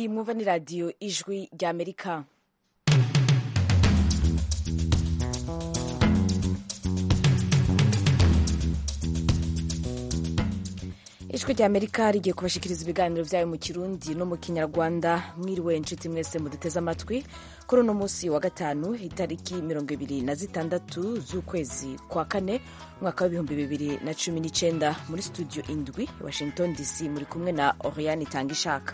mwumva ni radiyo ijwi rya amerika ijwi rya amerika rigiye kubashikiriza ibiganiro byayo mu kirundi no mu kinyarwanda mwiriwe inshuti mwese muduteze amatwi kuri uno munsi wa gatanu itariki mirongo ibiri na zitandatu z'ukwezi kwa kane umwaka w'ibihumbi bibiri na cumi n'icyenda muri studio indwi washington dc muri kumwe na oriane itanga ishaka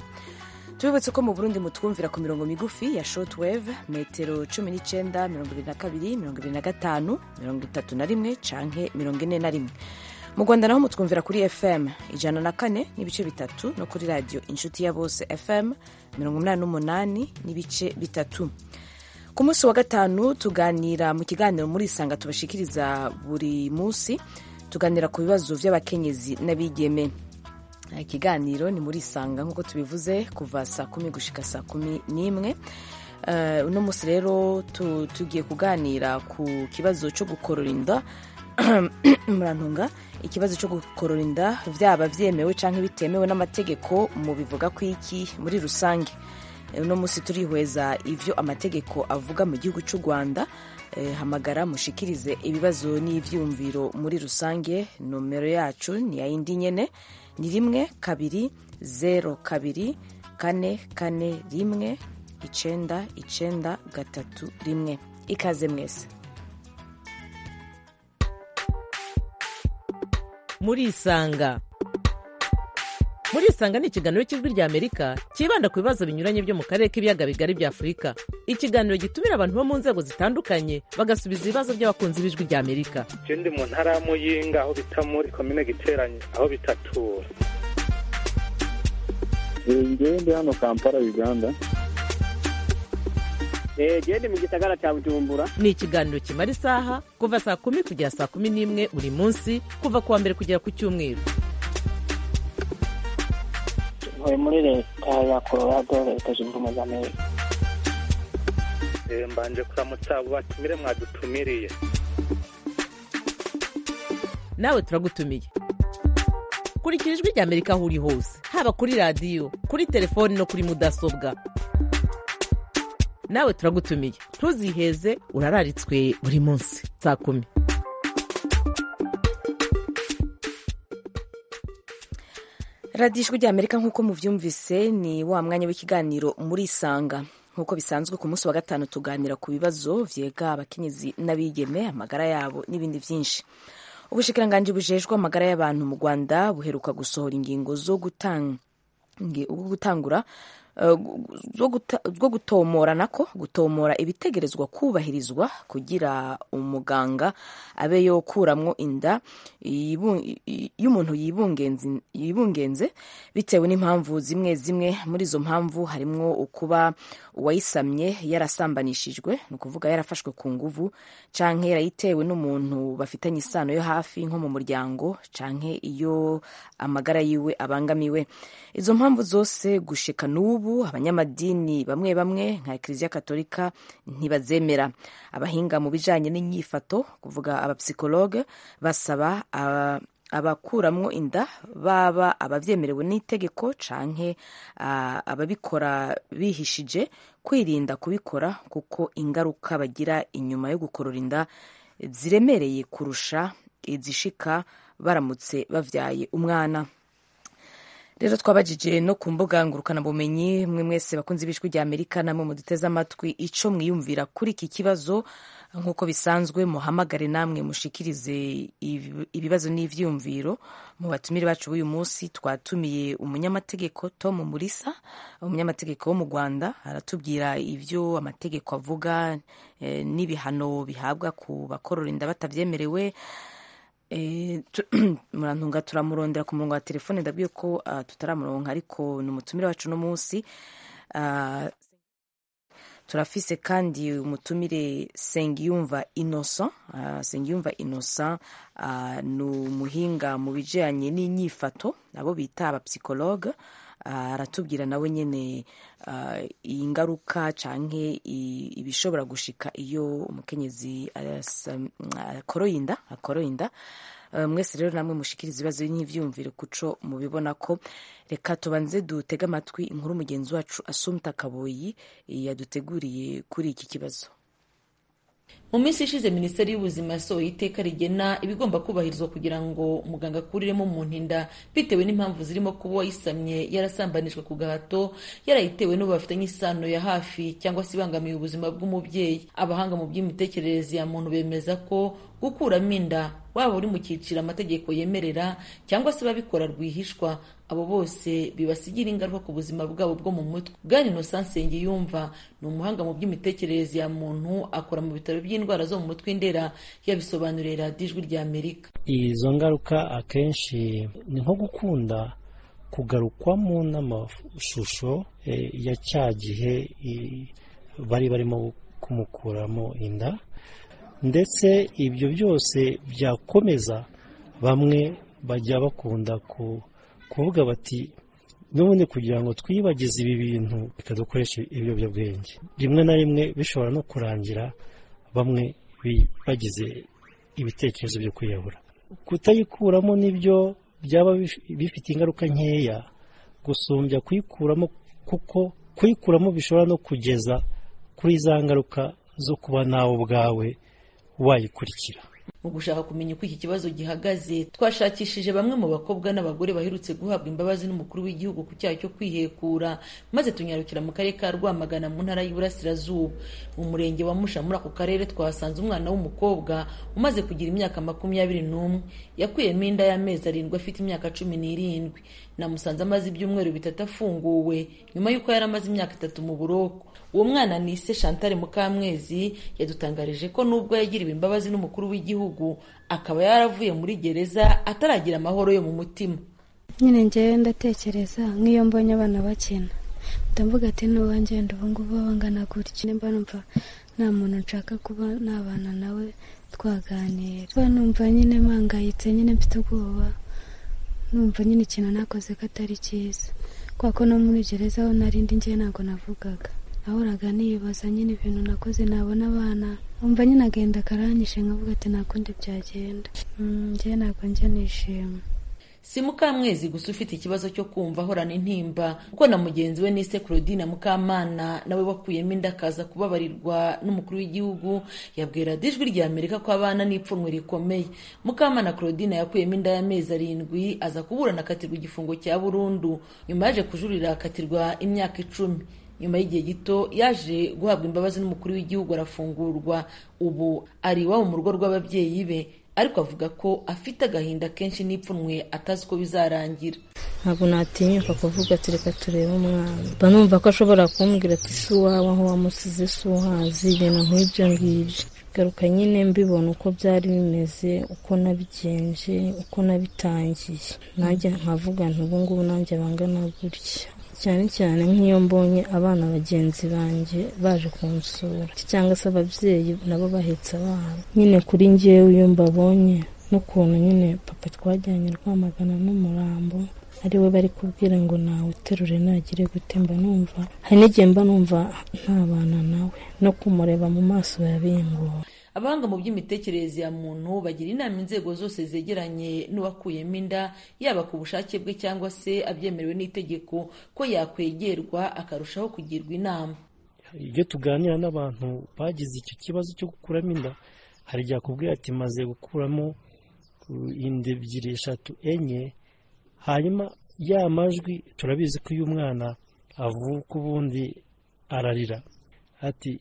tubibutse ko mu burundi mutwumvira ku mirongo migufi ya shortwave metero cumi n'icyenda mirongo ibiri na kabiri mirongo ibiri na gatanu mirongo itatu na rimwe canke mirongo ine na rimwe mu rwanda naho mutwumvira kuri fm ijana na kane n'ibice bitatu no kuri radiyo inshuti ya bose fm mirongo inani n'umunani n'ibice bitatu ku munsi wa gatanu tuganira mu kiganiro muri isanga tubashikiriza buri munsi tuganira ku bibazo by'abakenyezi n'abigeme ikiganiro ni muri isanga nk'uko tubivuze kuva saa kumi gushika saa kumi n'imwe Eh, uno munsi rero tu- tugiye kuganira ku kibazo cyo gukorora inda murantunga ikibazo cyo gukorora inda byaba byemewe cyangwa bitemewe n'amategeko mu bivuga ku iki muri rusange Eh, uno munsi turihweza ibyo amategeko avuga mu gihugu cy'u rwanda Eh, hamagara mushikirize ibibazo n'ibyumviro muri rusange nomero yacu ni yayindi nyene ni rimwe kabiri zero kabiri kane kane rimwe icenda icenda gatatu rimwe ikaze mwese murisanga murisanga ni ikiganiro cy'ijwi rya amerika cyibanda ku bibazo binyuranye byo mu karere k'ibiyaga bigari bya afurika ikiganiro gitumira abantu bo mu nzego zitandukanye bagasubiza ibibazo by'abakunzi b'ijwi rya amerika je ndi mu ntara ya muyinga aho bita muri komine giteranye aho bitatura ngewe ndi hano kampala uganda gende mu gisagara cya bujumbura ni ikiganiro kimara isaha kuva saa kumi kugera saa kumi n'imwe buri munsi kuva ku wa mbere kugera ku cyumweru ntuye muri leta ya colorado leta zunze ubumwe za amerika Eh, mbanje kuramutsa abo batumire mwadutumiriye nawe turagutumiye kurikira ijwi rya amerika aho uri hose haba kuri radiyo kuri telefoni no kuri mudasobwa nawe turagutumiye ntuziheze urararitswe buri munsi saa kumi radiyo ijwi rya amerika nk'uko mubyumvise ni wa mwanya w'ikiganiro muri isanga nk'uko bisanzwe ku munsi wa gatanu tuganira ku bibazo vyega abakenyezi n'abigeme amagara yabo n'ibindi byinshi ubushikiranganji bujejwe amagara y'abantu mu rwanda buheruka gusohora ingingo zo gutanga nge ubwo gutangura eh, gu- zo guta- zo gutomora nako gutomora ibitegerezwa kubahirizwa kugira umuganga abe yokuramwo inda yibu- i- y'umuntu yibungenzi- yibungenze bitewe n'impamvu zimwe zimwe muri izo mpamvu harimwo ukuba uwayisamye yarasambanishijwe ni ukuvuga yarafashwe ku nguvu canke yarayitewe n'umuntu bafitanye isano yo hafi nko mu muryango canke iyo amagara yiwe abangamiwe izo mpamvu zose gushika n'ubu abanyamadini bamwe bamwe nka ekiliziya katolika ntibazemera abahinga mu bijanye n'inyifato kuvuga abapsikologe basaba aba- abakuramwo inda baba abavyemerewe n'itegeko canke ah, ababikora bihishije kwirinda kubikora kuko ingaruka bagira inyuma yo gukorora inda ziremereye kurusha izishika baramutse bavyaye umwana rero twabajije no ku mbuga ngurukanabumenyi mwe mwese bakunze ibishwi rya amerika namwe muduteze amatwi ico mwiyumvira kuri iki kibazo nk'uko bisanzwe muhamagare namwe mushikirize ibi- ibibazo n'ivyiyumviro mu batumire bacu b'uyu munsi twatumiye umunyamategeko tom murisa umunyamategeko wo mu rwanda aratubwira ibyo amategeko avuga eh, n'ibihano bihabwa ku bakorora inda batavyemerewe Eh, tu- murantunga turamurondera ku murongo wa telefone ndabwiye ko ah, tutaramuronka ariko ni umutumire wacu uno munsi Ah, turafise kandi umutumire sengiyumva innocent Ah, sengiyumva innocent ah, ni umuhinga mu bijyanye n'inyifato abo bita abapsikologe Ah, aratubwira nawe nyine ah, ingaruka canke i- ibishobora gushika iyo umukenyezi arasa- akoroye inda akoroye inda Eh, mwese rero namwe mushikiriza ibibazo n'ivyumviro kuco mubibona ko reka tubanze dutege amatwi inkuru mugenzi wacu Asumta Kaboyi eh, yaduteguriye kuri iki kibazo mu minsi ishize minisiteri y'ubuzima yasohoye iteka rigena ibigomba kubahirizwa kugira ngo umuganga akuriremo umuntu inda bitewe n'impamvu zirimo kuba uwayisamye yarasambanijwe ku gahato yarayitewe n'ubu bafitanye isano ya hafi cyangwa se ibangamiye ubuzima bw'umubyeyi abahanga mu by'imitekerereze ya muntu bemeza ko gukuramo inda waba uri mu cyiciro amategeko yemerera cyangwa se babikora rwihishwa abo bose bibasigira ingaruka ku buzima bwabo bwo mu mutwe bwana innocent nsengiyumva ni umuhanga mu by'imitekerereze ya muntu akora mu bitaro by'indwara zo mu mutwe indera yabisobanuriye radiyo ijwi rya amerika izo ngaruka akenshi ni nko gukunda kugarukwamo n'amashusho eh, ya cya gihe i- bari barimo kumukuramo inda ndetse ibyo byose byakomeza bamwe bajya bakunda ku- kuvuga bati n'ubundi kugira ngo twibagize ibi bintu bikadukoresha ibiyobyabwenge rimwe na rimwe bishobora no kurangira bamwe bi- bagize ibitekerezo byo kwiyahura kutayikuramo nibyo byaba bif- bifite ingaruka nkeya gusumbya kuyikuramo kuko kuyikuramo bishobora no kugeza kuri za ngaruka zo kuba nawe ubwawe wayikurikira mu gushaka kumenya uko iki kibazo gihagaze twashakishije bamwe mu bakobwa n'abagore baherutse guhabwa imbabazi n'umukuru w'igihugu ku cyaha cyo kwihekura maze tunyarukira mu karere ka rwamagana mu ntara y'iburasirazuba mu murenge wa musha muri ako karere twahasanze umwana w'umukobwa umaze kugira imyaka makumyabiri n'umwe yakuyemo inda y'amezi arindwi afite imyaka cumi n'irindwi namusanze amaze ibyumweru bitatu afunguwe nyuma y'uko yari amaze imyaka itatu mu buroko uwo mwana ni ise chantal mukamwezi yadutangarije ko nubwo yagiriwe imbabazi n'umukuru w'igihugu akaba yaravuye muri gereza ataragira amahoro yo mu mutima nyine ngewe ndatekereza nk'iyo mbonye abana bakina ndamvuga ati n'uwangenda ubu ngubu bangana gutya nimba numva nta muntu nshaka kuba nabana nawe twaganira kuba numva nyine mpangayitse nyine mfite ubwoba numva nyine ikintu nakoze ko atari cyiza kubera ko no muri gereza aho narindi ngewe ntabwo navugaga nahoraga nibaza nyine ibintu nakoze nabona abana umva nyine agenda akaranyishe nkavuga ati nta kundi byagenda Mm, ngewe ntabwo njya nishima si mukamwezi gusa ufite ikibazo cyo kumva ahorana intimba kuko na mugenzi we nise claudine mukamana nawe wakuyemo inda akaza kubabarirwa n'umukuru w'igihugu yabwiye radiyo ijwi rya amerika ko abana n'ipfunwe rikomeye mukamana claudine yakuyemo inda y'amezi arindwi aza kuburana akatirwa igifungo cya burundu nyuma yaje kujurira akatirwa imyaka icumi nyuma y'igihe gito yaje guhabwa imbabazi n'umukuru w'igihugu arafungurwa ubu ari iwabo mu rugo rw'ababyeyi be ariko avuga ko afite agahinda kenshi n'ipfunwe atazi uko bizarangira ntabwo natinyuka kuvuga ati reka turebe umwana mba numva ko ashobora kumbwira ati si uwawe aho wamusize si uhazi ibintu nk'ibyo ngibyo garuka nyine mbibona uko byari bimeze uko nabigenje uko nabitangiye nanjye nkavuga nti ubu ngubu nanjye bangana gutya cyane cyane nk'iyo mbonye abana bagenzi banjye baje kunsura cyangwa se ababyeyi nabo bahetse abana nyine kuri ngewe iyo mbabonye n'ukuntu nyine papa twajyanye rwamagana n'umurambo ari we bari kubwira ngo nawe uterure nagire gute mba numva hari n'igihe mba numva ntabana nawe no kumureba mu maso biba bingora abahanga mu by'imitekerereze ya muntu bagira inama inzego zose zegeranye n'uwakuyemo inda yaba ku bushake bwe cyangwa se abyemerewe n'itegeko ko yakwegerwa akarushaho kugirwa inama iyo tuganira n'abantu bagize icyo kibazo cyo gukuramo inda hari igihe akubwira ati maze gukuramo uh, inda ebyiri eshatu enye hanyuma ya majwi turabizi ko uyu mwana avuka ubundi ararira ati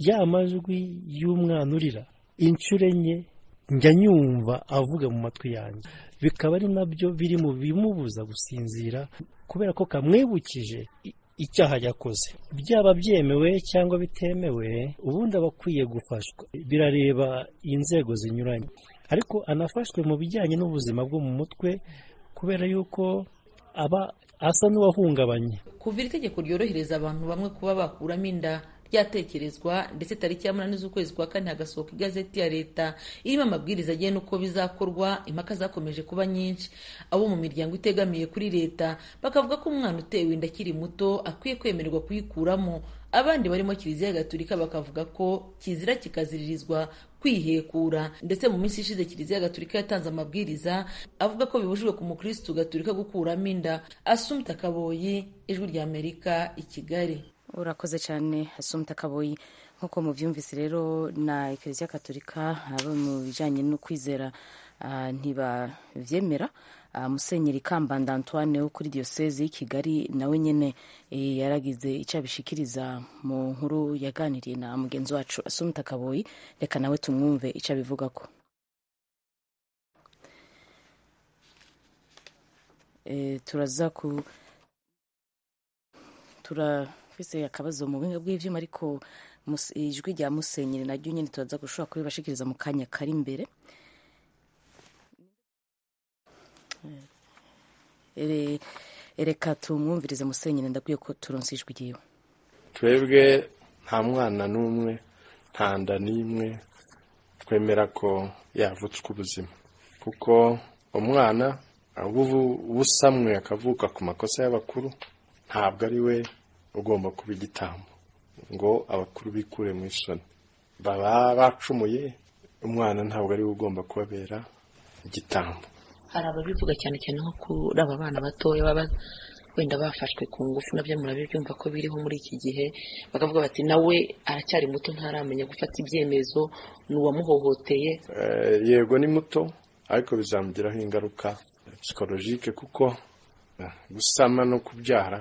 ya majwi y'umwana urira inshuro enye njya nyumva avuga mu matwi yanjye bikaba ari nabyo biri mu bimubuza gusinzira kubera ko kamwibukije i- icyaha yakoze byaba byemewe cyangwa bitemewe ubundi aba akwiye gufashwa birareba inzego zinyuranye ariko anafashwe mu bijyanye n'ubuzima bwo mu mutwe kubera yuko aba asa n'uwahungabanye kuva iri tegeko ryorohereza abantu bamwe kuba bakuramo inda ryatekerezwa ndetse tariki ya munani z'ukwezi kwa kane hagasohoka igazeti ya leta irimo amabwiriza agena uko bizakorwa impaka zakomeje kuba nyinshi abo mu miryango itegamiye kuri leta bakavuga ko umwana utewe inda akiri muto akwiye kwemererwa kuyikuramo abandi barimo kiliziya gatulika bakavuga ko kizira kikaziririzwa kwihekura ndetse mu minsi ishize kiliziya gatulika yatanze amabwiriza avuga ko bibujijwe ku mukristu gatulika gukuramo inda asumta kaboyi ijwi rya amerika i kigali urakoze cyane asumta kaboyi nk'uko mubyumvise rero na ikiliziya gatulika abo mu bijyanye no kwizera ah, ntibabyemera Ah, musenyeri kambanda antoine wo kuri diyoseze y'i kigali nawe nyine eh, yaragize icyo abishikiriza mu nkuru yaganiriye na mugenzi wacu asumta kaboyi reka nawe tumwumve icyo abivuga ko Eh, turaza ku turafise akabazo mu buhinga bw'ivyuma ariko mus- ijwi rya musenyeri naryo nyine turaza gushobora kuribashikiriza mu kanya kari imbere Ere- reka tumwumvirize musenyeri ndabwiye ko turonse ijwi ryiwe twebwe nta mwana n'umwe nta nda n'imwe twemera ko yavutswe ubuzima kuko umwana ahubwo ubu- ubusamwe akavuka ku makosa y'abakuru ntabwo ari we ugomba kuba igitambo ngo abakuru bikure mu isoni baba bacumuye umwana ntabwo ari we ugomba kubabera igitambo hari ababivuga cyane cyane nko kuri aba bana batoya baba wenda bafashwe ku ngufu nabyo murabibyumva ko biriho muri iki gihe bakavuga bati nawe aracyari muto ntaramenya gufata ibyemezo ni uwamuhohoteye Eh, yego ni muto ariko bizamugiraho ingaruka psikologike kuko eh, gusama no kubyara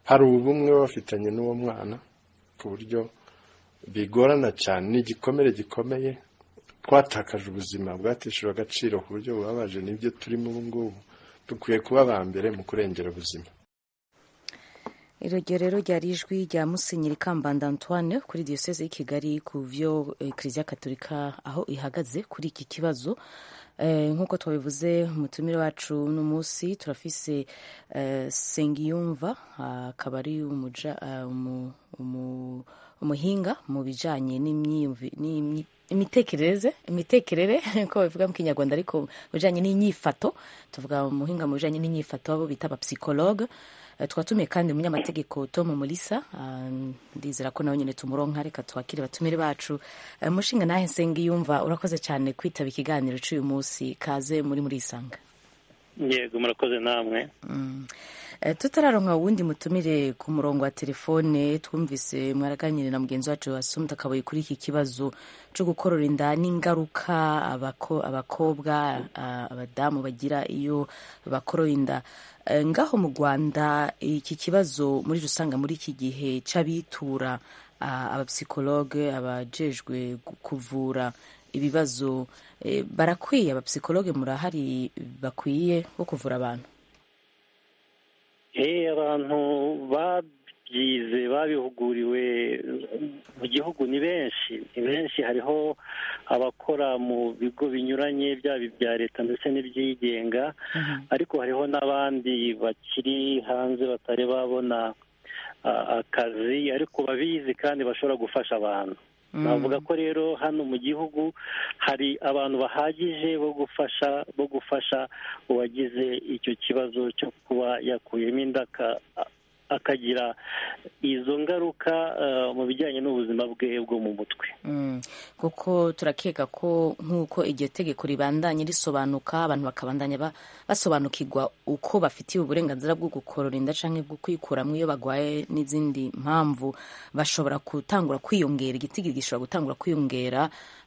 hari ubumwe baba bafitanye n'uwo mwana ku buryo bigorana cyane ni igikomere gikomeye twatakaje ubuzima bwatishijwe agaciro ku buryo bubabaje nibyo turimo ubu ngubu dukwiye kuba aba mbere mu kurengera ubuzima iryo rero ryari ijwi rya musenyeri kambanda antoine kuri diyoseze y'i kigali ku byo eh, kiliziya gatolika aho ihagaze kuri iki kibazo Eh, nk'uko twabivuze umutumire wacu uno munsi turafise eh, sengiyumva ah, akaba ari umuja- ah, umu- umu- umuhinga mu bijyanye n'imyiyumvi- n'imyi- imitekerereze imitekerere ko babivuga mu kinyarwanda ariko mu bijyanye n'inyifato tuvuga umuhinga mu bijyanye n'inyifato abo bita abapsikologe Eh, twatumiye kandi umunyamategeko tom mulisa Ah, ndizera ko nawe nyine tumuronka reka twakire batumire bacu Eh, mushinga nahe nsengiyumva urakoze cyane kwitaba ikiganiro cy'uyu munsi kaze muri muri isanga yego murakoze namwe Eh, tutararonka wundi mutumire ku murongo wa telefone twumvise mwaraganire na mugenzi wacu asumta akaboye kuri iki kibazo cyo gukorora inda n'ingaruka abako, abakobwa ah, abadamu bagira iyo bakoroye inda Eh, ngaho mu rwanda iki kibazo muri rusange muri iki gihe cy'abitura ah, abapsikologe abajejwe gu- kuvura ibibazo eh, barakwiye abapsikologe murahari bakwiye bo kuvura abantu Eh, abantu babyize babihuguriwe mu gihugu ni benshi ni benshi hariho abakora mu bigo binyuranye byaba ibya leta ndetse n'ibyigenga ariko hariho n'abandi bakiri hanze batari babona ah, akazi ariko babizi kandi bashobora gufasha abantu navuga ko rero hano mu gihugu hari abantu bahagije bo gufasha bo gufasha uwagize icyo kibazo cyo kuba yakuyemo inda aka- akagira izo ngaruka eh, mu bijyanye n'ubuzima bwe bwo mu mutwe Mm. kuko turakeka ko nk'uko iryo tegeko ribandanye risobanuka abantu bakabandanya ba- basobanukirwa uko bafitiye uburenganzira bwo gukorora inda canke bwo kwikuramo iyo bagwaye n'izindi mpamvu bashobora gutangura kwiyongera igitigiri gishobora gutangura kwiyongera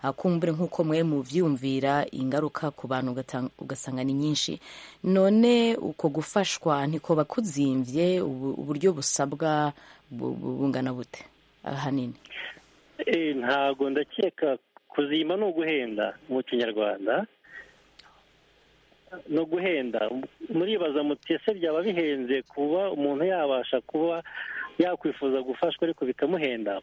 ah, kumbure nk'uko mwe muvyumvira ingaruka ku bantu ugatang- ugasanga ni nyinshi none uko gufashwa ntikoba kuzimvye ubu- uburyo busabwa bu- bu- bungana bute ahanini Eh, ntago ndakeka kuzima ni uguhenda mu kinyarwanda no guhenda muribaza muti ese byaba bihenze kuba umuntu yabasha kuba yakwifuza gufashwa ariko bikamuhenda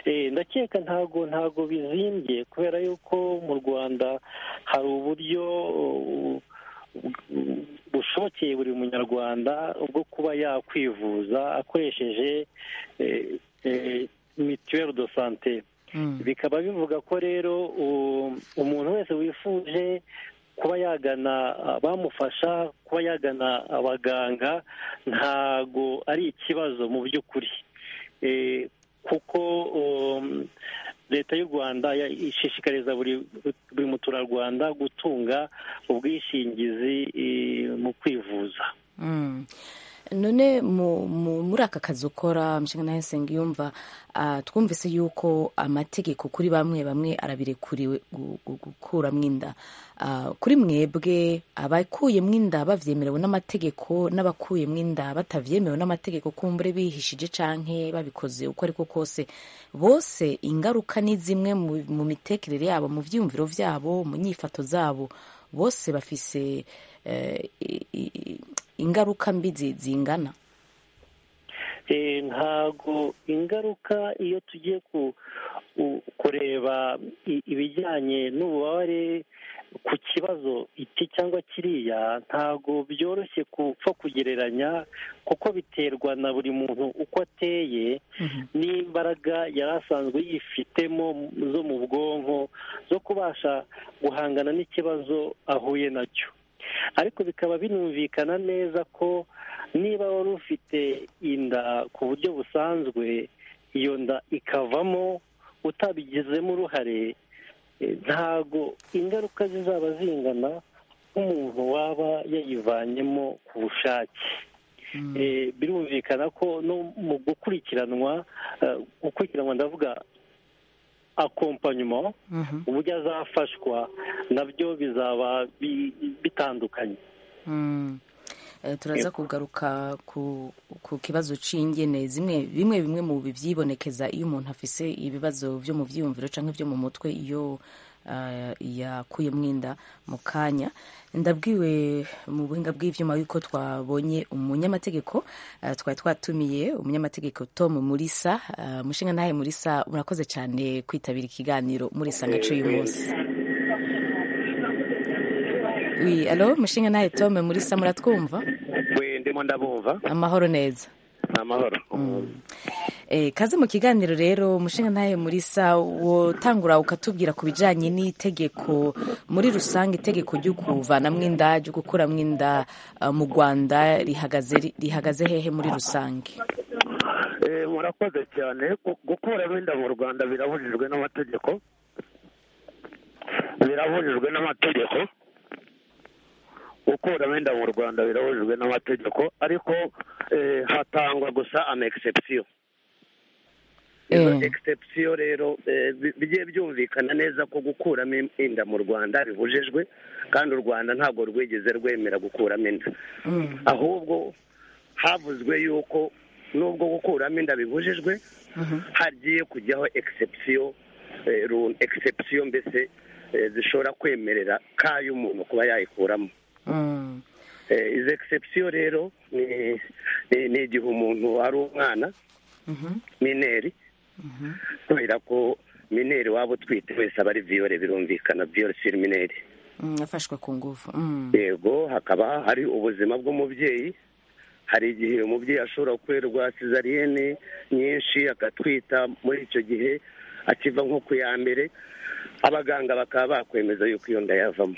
Eh, ndakeka ntago ntago bizimbye kubera yuko mu rwanda hari uburyo uh, bushobokeye buri munyarwanda bwo kuba yakwivuza akoresheje eh, eh, mituweri do sante bikaba bivuga ko rero u- umuntu wese wifuje kuba yagana abamufasha kuba yagana abaganga ntago ari ikibazo mu by'ukuri Eh, kuko um, leta y'u rwanda ishishikariza buri muturarwanda gutunga ubwishingizi mu kwivuza none muri aka kazi ukora mushinga nawe yumva twumvise yuko amategeko kuri bamwe bamwe arabirekuriwe gukuramo inda kuri mwebwe abakuyemo inda babyemerewe n'amategeko n'abakuyemo inda batabyemewe n'amategeko kumbure bihishije cyangwa babikoze uko ariko kose bose ingaruka ni zimwe mu mitekerere yabo mu byiyumviro byabo mu nyifato zabo bose bafise ingaruka mbi zingana ntago ingaruka iyo tugiye kureba ibijyanye n'ububabare ku kibazo iki cyangwa kiriya ntago byoroshye kupfa kugereranya kuko biterwa na buri muntu uko ateye n'imbaraga yari asanzwe yifitemo zo mu bwonko zo kubasha guhangana n'ikibazo ahuye nacyo ariko bikaba binumvikana neza ko niba wari ufite inda ku buryo busanzwe iyo nda ikavamo utabigizemo uruhare ntago ingaruka zizaba zingana nk'umuntu waba yayivanyemo ku bushake birumvikana ko no mu gukurikiranwa gukurikiranwa ndavuga akompanyuma uburyo azafashwa nabyo bizaba bitandukanye turaza kugaruka ku kibazo cy'ingene zimwe bimwe bimwe mu byibonekeza iyo umuntu afise ibibazo byo mu byiyumviro cyangwa byo mu mutwe iyo yakuye mwinda mu kanya ndabwiwe mu buhinga bw'ibyuma yuko twabonye umunyamategeko twari twatumiye umunyamategeko Tom Murisa mushinga nawe Murisa murakoze cyane kwitabira ikiganiro Murisa gace uyu munsi alo mushinga nawe Tom Murisa muratwumva ndimo ndabumva amahoro neza amahoro kaze mu kiganiro rero umushinga ntawe murisa wotangura ukatubwira ku bijyanye n'itegeko muri rusange itegeko ryo kuvanamo inda ryo gukuramo inda mu rwanda rihagaze hehe muri rusange murakoze cyane gukuramo inda mu rwanda birabujijwe n'amategeko birabujijwe n'amategeko gukuramo inda mu rwanda birabujijwe n'amategeko ariko hatangwa gusa amegisepsiyo izo egisepsiyo rero bigiye byumvikana neza ko gukuramo inda mu rwanda bibujijwe kandi u rwanda ntabwo rwigeze rwemera gukuramo inda ahubwo havuzwe yuko nubwo gukuramo inda bibujijwe hagiye kujyaho egisepsiyo egisepsiyo mbese zishobora kwemerera kayo umuntu kuba yayikuramo izo egisepsiyo rero ni igihe umuntu ari umwana mineri kubera ko mineri waba utwite wese aba ari viyore birumvikana viyore siri mineri afashwe ku ngufu yego hakaba hari ubuzima bw'umubyeyi hari igihe umubyeyi ashobora gukorerwa sizariyene nyinshi agatwita muri icyo gihe akiva nko ku ya mbere abaganga bakaba bakwemeza yuko iyo nda yavamo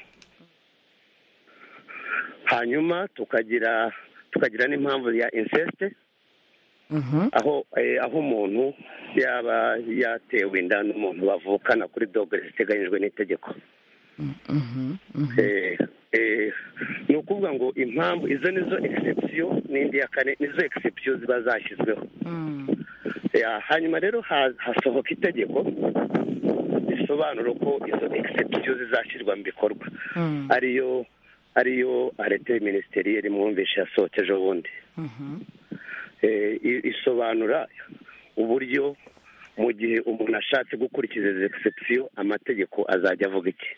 hanyuma tukagira tukagira n'impamvu ya insesite aho aho umuntu yaba yatewe inda n'umuntu bavukana kuri dogere ziteganyijwe n'itegeko ni ukuvuga ngo impamvu izo nizo egisepsiyo n'indi ya kane nizo egisepsiyo ziba zashyizweho hanyuma rero hasohoka itegeko risobanura ko izo egisepsiyo zizashyirwa mu bikorwa ariyo ariyo arete minisiteri mwumvishe yasohokeje ubundi isobanura uburyo mu gihe umuntu ashatse gukurikiza izo egisepsiyo amategeko azajya avuga iki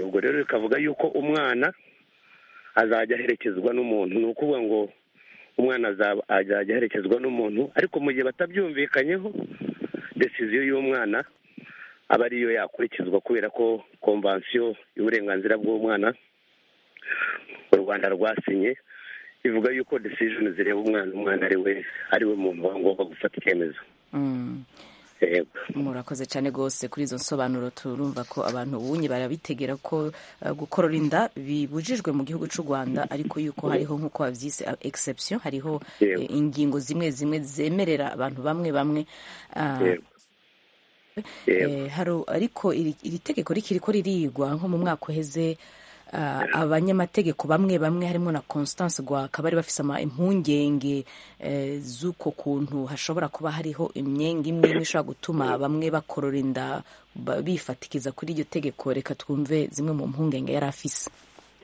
ubwo rero bikavuga yuko umwana azajya aherekezwa n'umuntu ni ukuvuga ngo umwana azajya aherekezwa n'umuntu ariko mu gihe batabyumvikanyeho desiziyo y'umwana aba ariyo yakurikizwa kubera ko komvansiyo y'uburenganzira bw'umwana u rwanda rwasinye ivuga yuko desijoni zireba umwana umwana ari we ari we muntu waba ngomba gufata icyemezo murakoze cyane rwose kuri izo nsobanuro turumva ko abantu bunye barabitegera ko uh, gukorora inda bibujijwe mu gihugu cy'u rwanda ariko yuko hariho nk'uko babyise exception hariho Yego. eh, ingingo zimwe zimwe zemerera abantu bamwe bamwe uh, Yego. Eh, haro ariko iri iri tegeko rikiri ko ririgwa nko mu mwaka uheze ah, abanyamategeko bamwe bamwe harimo na constance gwaka bari bafise ama impungenge eh, z'uko kuntu hashobora kuba hariho imyenge imwe imwe ishobora gutuma bamwe bakorora inda ba- bifatikiza kuri iryo tegeko reka twumve zimwe mu mpungenge yari afise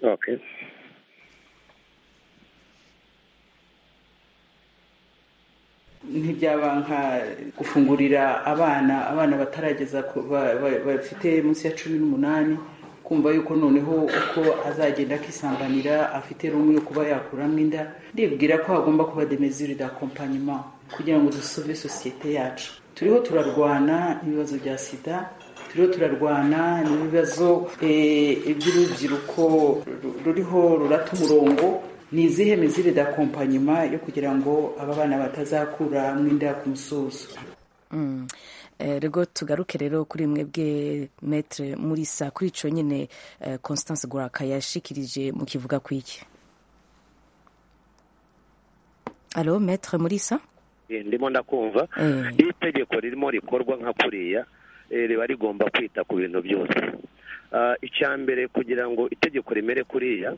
Okay. ntibyaba nka gufungurira abana abana batarageza ku- ba- ba- bafite munsi ya cumi n'umunani kumva yuko noneho uko azagenda akisambanira afite rumwe yo kuba yakuramo inda ndibwira ko hagomba kuba de mesure d'accompagnement kugira ngo dusove sosiyete yacu turiho turarwana n'ibibazo bya sida turiho turarwana n'ibibazo eh, iby'urubyiruko ru- ruriho rurata umurongo ni izihe mizire d'accompagnement yo kugira ngo aba bana batazakura mu inda ku musozo Mm. Eh, rego tugaruke rero kuri mwebwe metre murisa kuri ico nyine eh, constance gwaka yashikirije mu kivuga kwiki alo metre murisa Eh, ndimo ndakumva Eh. iyo itegeko ririmo rikorwa nka kuriya eh, riba rigomba kwita ku bintu byose Ah, icya mbere kugira ngo itegeko rimere kuriya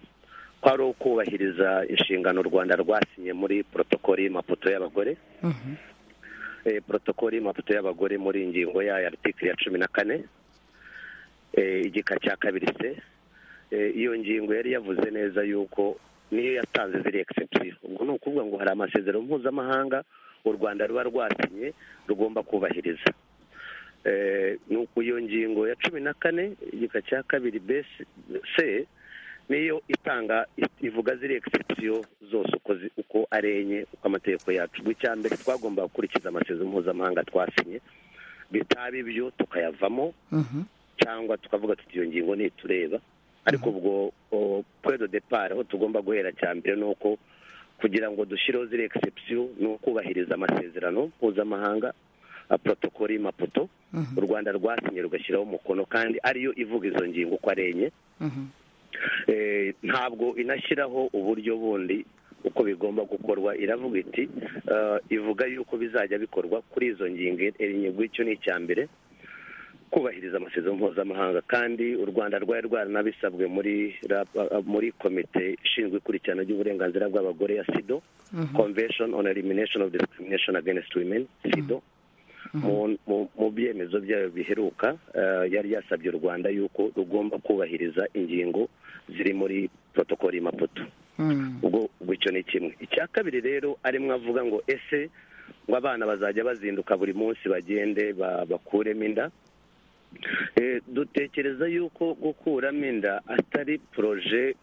ko ari ukubahiriza inshingano u rwanda rwasinye muri porotokoli y'amapoto y'abagore eh, porotokoli y'amapoto y'abagore muri ingingo yayo aritikiri ya cumi na kane eh, igika cya kabiri se Eh, iyo ngingo yari yavuze neza yuko niyo yatanze ziri exception ubwo ni ukuvuga ngo hari amasezerano mpuzamahanga u rwanda ruba rwasinye rugomba kubahiriza Eh, ni uku iyo ngingo ya cumi na kane igika cya kabiri besi se niyo itanga i- ivuga ziri exception zose uko zi- uko ari enye uko amategeko yacu ubwo icya mbere twagomba gukurikiza amasezerano mpuzamahanga twasinye bitaba ibyo tukayavamo cyangwa tukavuga tuti iyo ngingo ntitureba ariko ubwo o, point de depart aho tugomba guhera cya mbere ni uko kugira ngo dushyireho ziri exception ni ukubahiriza amasezerano mpuzamahanga protokoli y'amapoto u rwanda rwasinye rugashyiraho umukono kandi ariyo ivuga izo ngingo uko ari enye Eh, ntabwo inashyiraho uburyo bundi uko bigomba gukorwa iravuga iti eh, ivuga yuko bizajya bikorwa kuri izo ngingo enye icyo ni icya mbere kubahiriza amasezerano mpuzamahanga kandi u rwanda rwari rwaranabisabwe muri ra- uh, muri komite ishinzwe ikurikirana ry'uburenganzira bw'abagore ya sido convention on elimination of discrimination against women sido mu- mu- mu byemezo byayo biheruka eh, yari yasabye u rwanda yuko rugomba kubahiriza ingingo ziri muri protokoli y'amapoto ubwo ubwo icyo ni kimwe icya kabiri rero arimo avuga ngo ese ngo abana bazajya bazinduka buri munsi bagende ba- bakuremo inda Eh, dutekereza yuko gukuramo inda atari poroje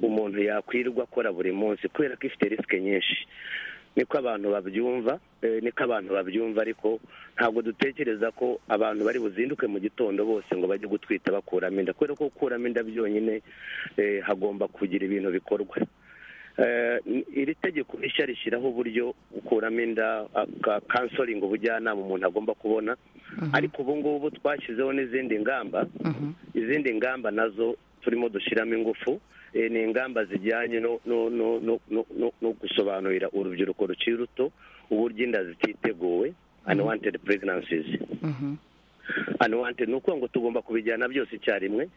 umuntu yakwirwa akora buri munsi kubera ko ifite risike nyinshi niko abantu babyumva eh, niko abantu babyumva ariko ntabwo dutekereza ko abantu bari buzinduke mu gitondo bose ngo bajye gutwita bakuramo inda kubera ko gukuramo inda byonyine eh, hagomba kugira ibintu bikorwa Eh, iri tegeko rishya rishyiraho uburyo gukuramo inda kansoringi ubujyanama umuntu agomba kubona ariko ubu ngubu twashyizeho n'izindi ngamba izindi ngamba nazo turimo dushyiramo ingufu eh, ni ingamba zijyanye no no no no no- no- no gusobanurira urubyiruko rukiri ruto uburyo inda zititeguwe unwanted pregnancies unwanted ni ukuvuga ngo tugomba kubijyana byose icyarimwe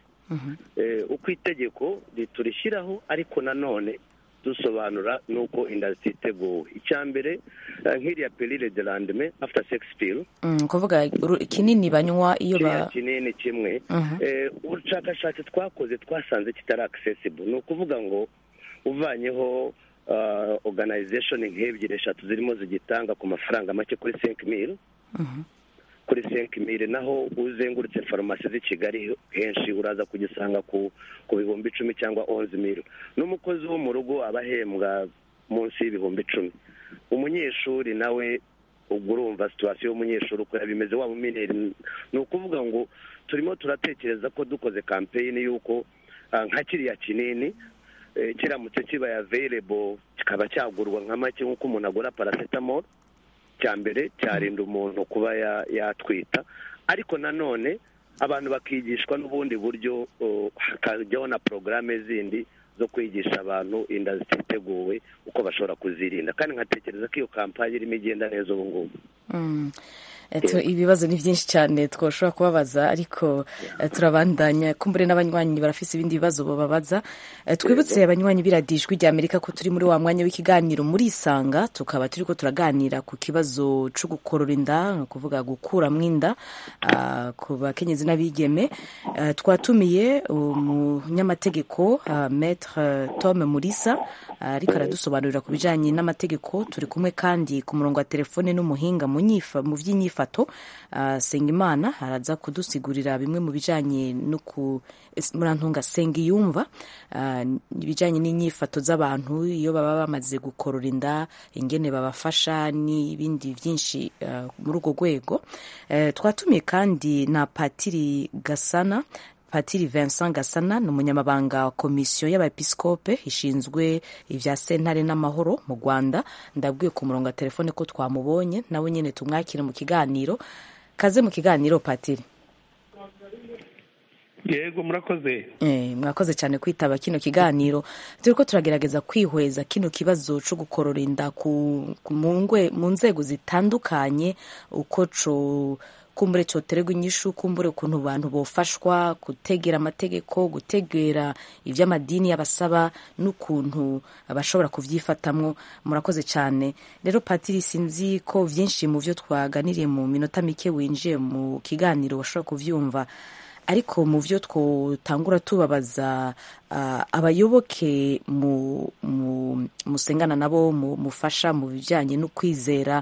Eh, uko itegeko riturishyiraho ariko nanone dusobanura n'uko inda zititeguwe icya mbere eh, nk'iriya perire de landeme after sex pill Mm, kuvuga ru- kinini banywa iyo kiriya ba kinini kimwe Mhm. Eh, ubushakashatsi twakoze twasanze kitari accessible ni ukuvuga ngo uvanyeho ah, organization nk'ebyiri eshatu zirimo zigitanga ku mafaranga make kuri cinq mil kuri cinq mil naho uzengurutse farumasi z'i kigali henshi uraza kugisanga ku ku bihumbi icumi cyangwa onze mil n'umukozi wo mu rugo aba ahembwa munsi y'ibihumbi icumi umunyeshuri nawe ubwo urumva situwasiyo y'umunyeshuri ukorera bimeze waba umineri ni ukuvuga ngo turimo turatekereza ko dukoze kampeyini y'uko ah, nka kiriya kinini eh, kiramutse kibaye aveyirebo kikaba cyagurwa nka make nk'uko umuntu agura paracetamol icya mbere cyarinda umuntu kuba yatwita ariko nanone abantu bakigishwa n'ubundi buryo hakajyaho na porogaramu zindi zo kwigisha abantu inda ziteguwe uko bashobora kuzirinda kandi nkatekereza ko iyo kampani irimo igenda neza ubu ngubu ibibazo ni byinshi cyane twashobora kubabaza ariko turabandanya kumbure n'abanywanyi barafise ibindi bibazo bababaza twibutse abanywanyi biradijwi rya amerika ko turi muri wa mwanya w'ikiganiro muri isanga tukaba turi ko turaganira ku kibazo cyo gukorora inda ni ukuvuga gukuramo inda ku bakenyezi n'abigeme twatumiye umunyamategeko metre tome murisa ariko aradusobanurira ku bijyanye n'amategeko turi kumwe kandi ku murongo wa telefone n'umuhinga mu by'inyifato sengimana araza kudusigurira bimwe mu bijyanye no ku murantunga sengiyumva ibijyanye n'inyifato z'abantu iyo baba bamaze gukorora inda ingene babafasha n'ibindi byinshi muri urwo rwego twatumiye kandi na patiri gasana patiri vincent gasana ni umunyamabanga wa komisiyo y'abepisikope ishinzwe ibya sentare n'amahoro mu rwanda ndabwiye ku murongo wa telefone ko twamubonye nawe nyine tumwakire mu kiganiro kaze mu kiganiro patiri yego murakoze mwakoze cyane kwitaba kino kiganiro turi ko turagerageza kwihweza kino kibazo cyo gukorora inda mu nzego zitandukanye uko cyo kumbure cyoterwa inyishu kumbure ukuntu abantu bofashwa gutegera amategeko gutegera iby'amadini y'abasaba n'ukuntu bashobora kubyifatamwo murakoze cyane rero patiri sinzi ko byinshi mu byo twaganiriye mu minota mike winjiye mu kiganiro washobora kubyumva ariko mu byo twatangura tubabaza abayoboke musengana nabo mufasha mu bijyanye no kwizera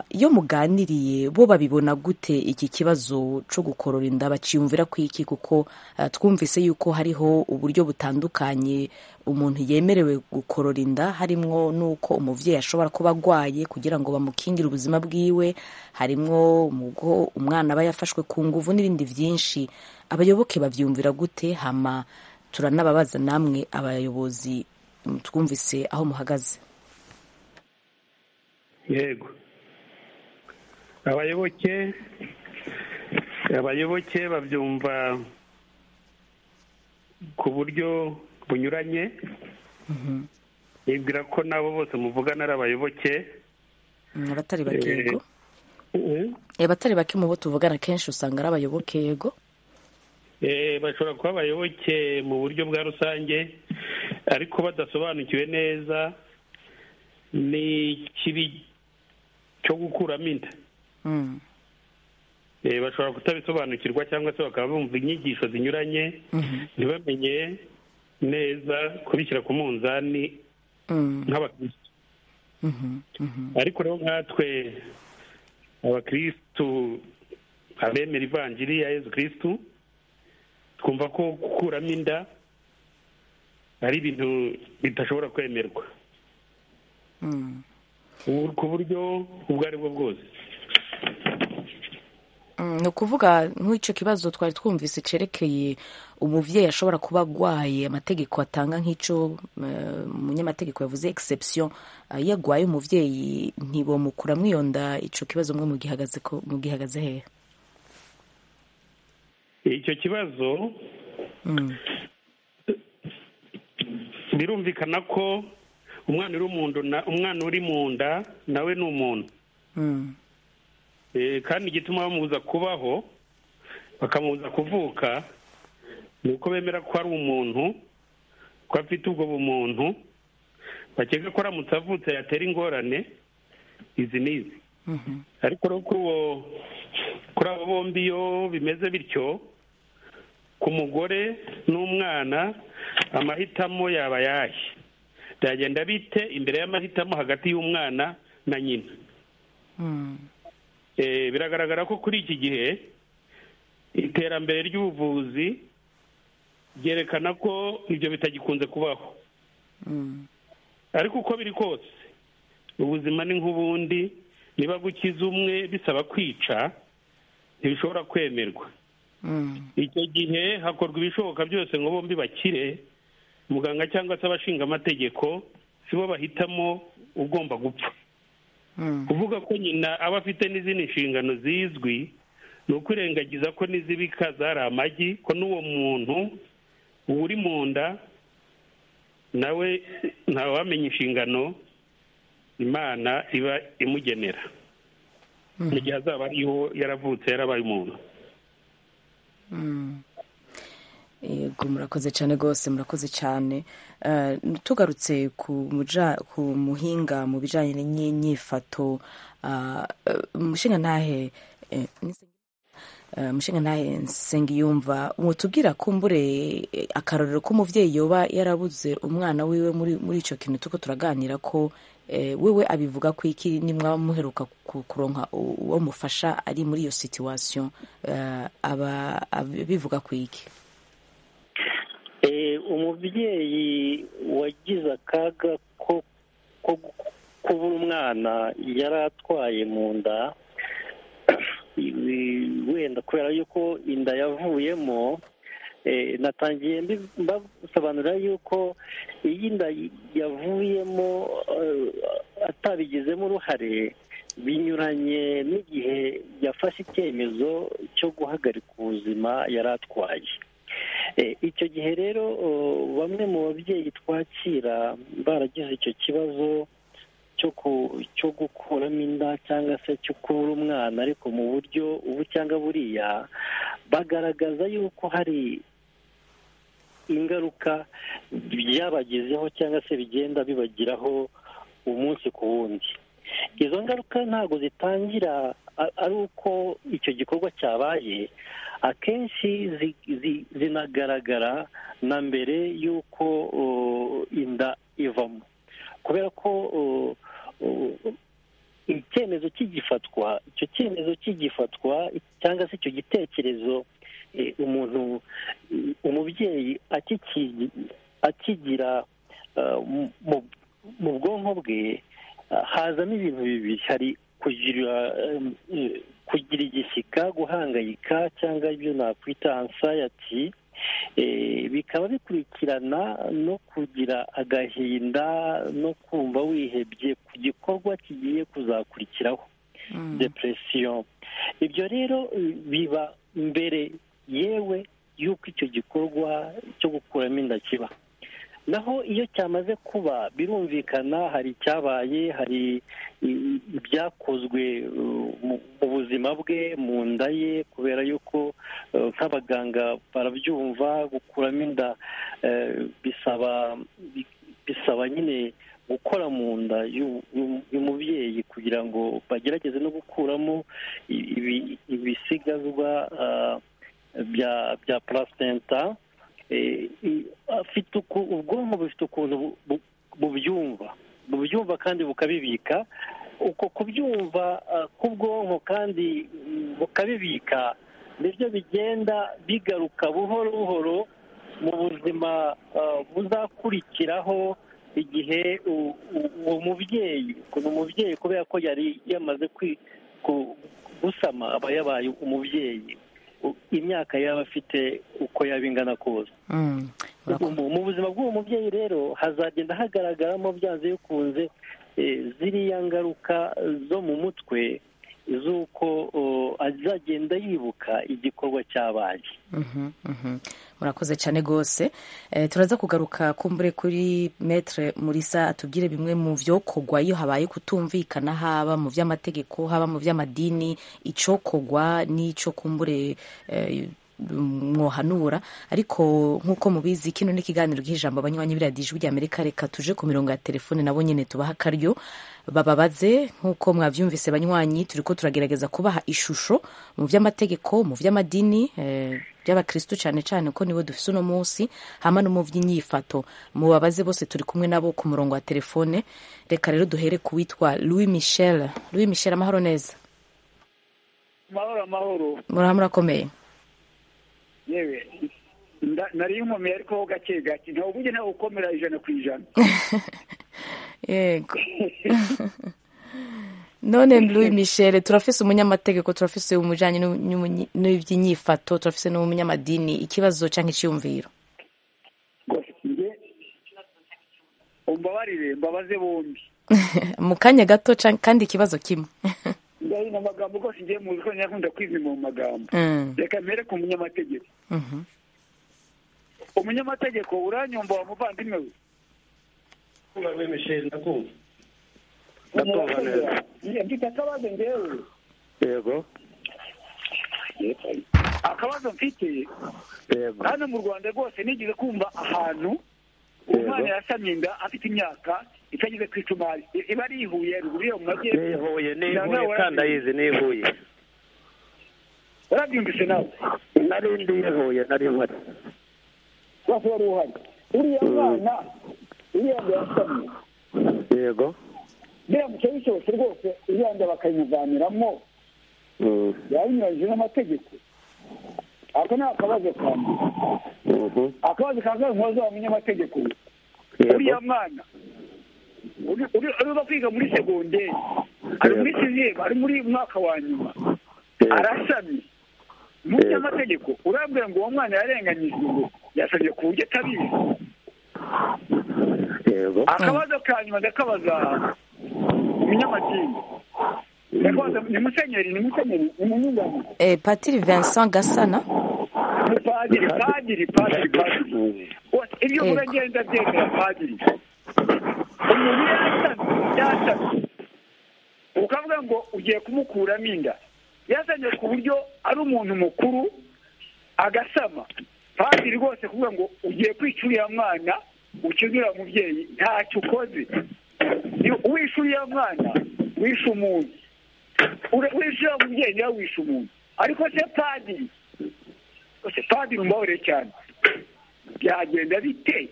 iyo muganiriye bo babibona gute iki kibazo cyo gukorora inda bakiyumvira ku iki kuko twumvise yuko hariho uburyo butandukanye umuntu yemerewe gukorora inda harimo n'uko umubyeyi ashobora kuba arwaye kugira ngo bamukingire ubuzima bwiwe harimo umwana aba yafashwe ku nguvu n'ibindi byinshi abayoboke babyumvira gute hama turanababaza namwe abayobozi twumvise aho muhagaze yego abayoboke abayoboke babyumva ku buryo bunyuranye nibwira ko nabo bose muvugana ari abayoboke abatari bake yego abatari bake mu bo tuvugana kenshi usanga ari abayoboke yego bashobora kuba abayoboke mu buryo bwa rusange ariko badasobanukiwe neza n'ikibi cyo gukuramo inda bashobora kutabisobanukirwa cyangwa se bakaba bumva inyigisho zinyuranye ntibamenye neza kubishyira ku munzani nk'abakirisitu ariko rero nkatwe abakirisitu abemera ivanjiri ya yezu kirisitu twumva ko gukuramo inda ari ibintu bidashobora kwemerwa ku buryo ubwo ari bwo bwose ni ukuvuga nk'icyo kibazo twari twumvise cyerekeye umubyeyi ashobora kuba arwaye amategeko atanga nk'icyo umunyamategeko yavuze egisepsiyo iyo arwaye umubyeyi ntibomukura mwiyonda icyo kibazo mwe mugihagaze hehe icyo kibazo birumvikana ko umwana uri mu nda umwana uri mu nda nawe ni umuntu kandi igituma bamubuza kubaho bakamubuza kuvuka ni uko bemera ko ari umuntu ko afite ubwo bumuntu bakeka ko aramutse avutse yatera ingorane izi n'izi ariko kuri abo bombi iyo bimeze bityo ku mugore n'umwana amahitamo yaba yahe byagenda bite imbere y'amahitamo hagati y'umwana na nyina biragaragara ko kuri iki gihe iterambere ry'ubuvuzi ryerekana ko ibyo bitagikunze kubaho ariko uko biri kose ubuzima ni nk'ubundi niba gukiza umwe bisaba kwica ntibishobora kwemerwa icyo gihe hakorwa ibishoboka byose ngo bombi bakire muganga cyangwa se abashinga amategeko si bo bahitamo ugomba gupfa kuvuga ko nyina aba afite n'izindi nshingano zizwi ni ukwirengagiza ko n'izibika zari amagi ko n'uwo muntu uri mu nda nawe ntawamenya inshingano imana iba imugenera mu gihe azaba ariho yaravutse yarabaye umuntu yego murakoze cyane rwose murakoze cyane tugarutse ku muhinga mu bijyanye n'inyifato umushingantahe umushingantahe nsengiyumva mutubwira kumbure akarorero k'umubyeyi yoba yarabuze umwana wiwe muri icyo kintu tuko turaganira ko wewe abivuga ko iki nimwaba muheruka kuronka uwo mufasha ari muri iyo situwasiyo aba abivuga ku iki umubyeyi wagize akaga ko kubura umwana yari atwaye mu nda wenda kubera yuko inda yavuyemo natangiye mbasobanurira yuko iyi nda yavuyemo atabigizemo uruhare binyuranye n'igihe yafashe icyemezo cyo guhagarika ubuzima yari atwaye icyo gihe rero bamwe mu babyeyi twakira baragize icyo kibazo cyo gukuramo inda cyangwa se cyo kubura umwana ariko mu buryo ubu cyangwa buriya bagaragaza yuko hari ingaruka byabagezeho cyangwa se bigenda bibagiraho umunsi ku wundi izo ngaruka ntabwo zitangira ari uko icyo gikorwa cyabaye akenshi zinagaragara na mbere y'uko inda ivamo kubera ko icyemezo kigifatwa icyo cyemezo kigifatwa cyangwa se icyo gitekerezo umuntu umubyeyi akigira mu bwonko bwe hazamo ibintu bibiri hari kugira igishyika guhangayika cyangwa ibyo nakwita ansayati bikaba bikurikirana no kugira agahinda no kumva wihebye ku gikorwa kigiye kuzakurikiraho depresiyo ibyo rero biba mbere yewe y'uko icyo gikorwa cyo gukuramo inda kiba naho iyo cyamaze kuba birumvikana hari icyabaye hari ibyakozwe mu buzima bwe mu nda ye kubera yuko nk'abaganga barabyumva gukuramo inda bisaba bisaba nyine gukora mu nda y'umubyeyi kugira ngo bagerageze no gukuramo ibisigazwa bya purasitenta afite ubwonko bufite ukuntu bubyumva bubyumva kandi bukabibika uko kubyumva k'ubwonko kandi bukabibika nibyo bigenda bigaruka buhoro buhoro mu buzima buzakurikiraho igihe uwo mubyeyi ukuntu umubyeyi kubera ko yari yamaze gusama aba yabaye umubyeyi imyaka yaba afite uko yaba ingana kose mu buzima bw'uwo mubyeyi rero hazagenda hagaragaramo byanze bikunze ziriya ngaruka zo mu mutwe z'uko azagenda yibuka igikorwa cyabaye murakoze cyane rwose turaza kugaruka kumbure kuri metere murisa atubwire bimwe mu byokogwa iyo habaye kutumvikana haba mu by'amategeko haba mu by'amadini icyokogwa n'icyo kumbure mwohanura ariko nk'uko mubizi kino ni ikiganiro cy'ijambo abanywanyi biradije rya amerika reka tuje ku mirongo ya telefone nabo nyine tubaha akaryo bababaze nk'uko mwabyumvise banywanyi turi ko turagerageza kubaha ishusho mu by'amategeko mu by'amadini by'abakirisitu cyane cyane ko nibo dufise uno munsi hama no mu by'inyifato mubabaze bose turi kumwe nabo ku murongo wa telefone reka rero duhere ku witwa louis michel louis michel amahoro neza amahoro amahoro murahamurakomeye yewe nari inkumi ariko ho gake gake ntabwo ujya ntawe ukomera ijana ku ijana yego none Louis Michel turafise umunyamategeko turafise umujanye n'iby'inyifato turafise n'umunyamadini ikibazo cyangwa icyiyumviro mbabarire mbabaze bombi mu kanya gato kandi ikibazo kimwe ndazi mu magambo rwose ngiye muzi ko nkunda kwizima mu magambo reka mbere ku munyamategeko umunyamategeko uranyumva wa muvandimwe we urabimishije ndakumva ndakumva neza mfite akabazo ngewe yego akabazo mfite hano mu rwanda rwose nigeze kumva ahantu umwana yasamye inda afite imyaka itageze ku icumari iba ari ihuye ruguru yo mu majyepfo nihuye nihuye kandi ayizi nihuye warabyumvise nawe nari ndi yihuye nari nkora rwose wari uhari uriya mwana uriya nda yasamye yego biramutse bisohotse rwose uriya nda bakayimuvaniramo yabinyuranyije n'amategeko ako ni akabazo kanjye akabazo kanjye nkoze wa munyamategeko uriya mwana urimo kwiga muri segonderi ari muri siziyemu ari muri mwaka wa nyuma arasamye mu by'amategeko urambwira ngo uwo mwana yarenganyijwe ngo yasabye ku buryo atabizi akabazo ka nyuma ndakabaza umunyamadini ni musenyeri ni musenyeri ni munyunganira patiri vincent gasana padiri padiri padiri padiri ibyo uvuga ngenda byemera padiri umuntu yasamye yasamye ukavuga ngo ugiye kumukuramo inda yasamye ku buryo ari umuntu mukuru agasama kandi rwose kuvuga ngo ugiye kwica uriya mwana ukize uriya mubyeyi ntacyo ukoze wishe uriya mwana wishe umuntu wishe uriya mubyeyi nawe wishe umuntu ariko se padiri se padiri umbahure cyane byagenda biteye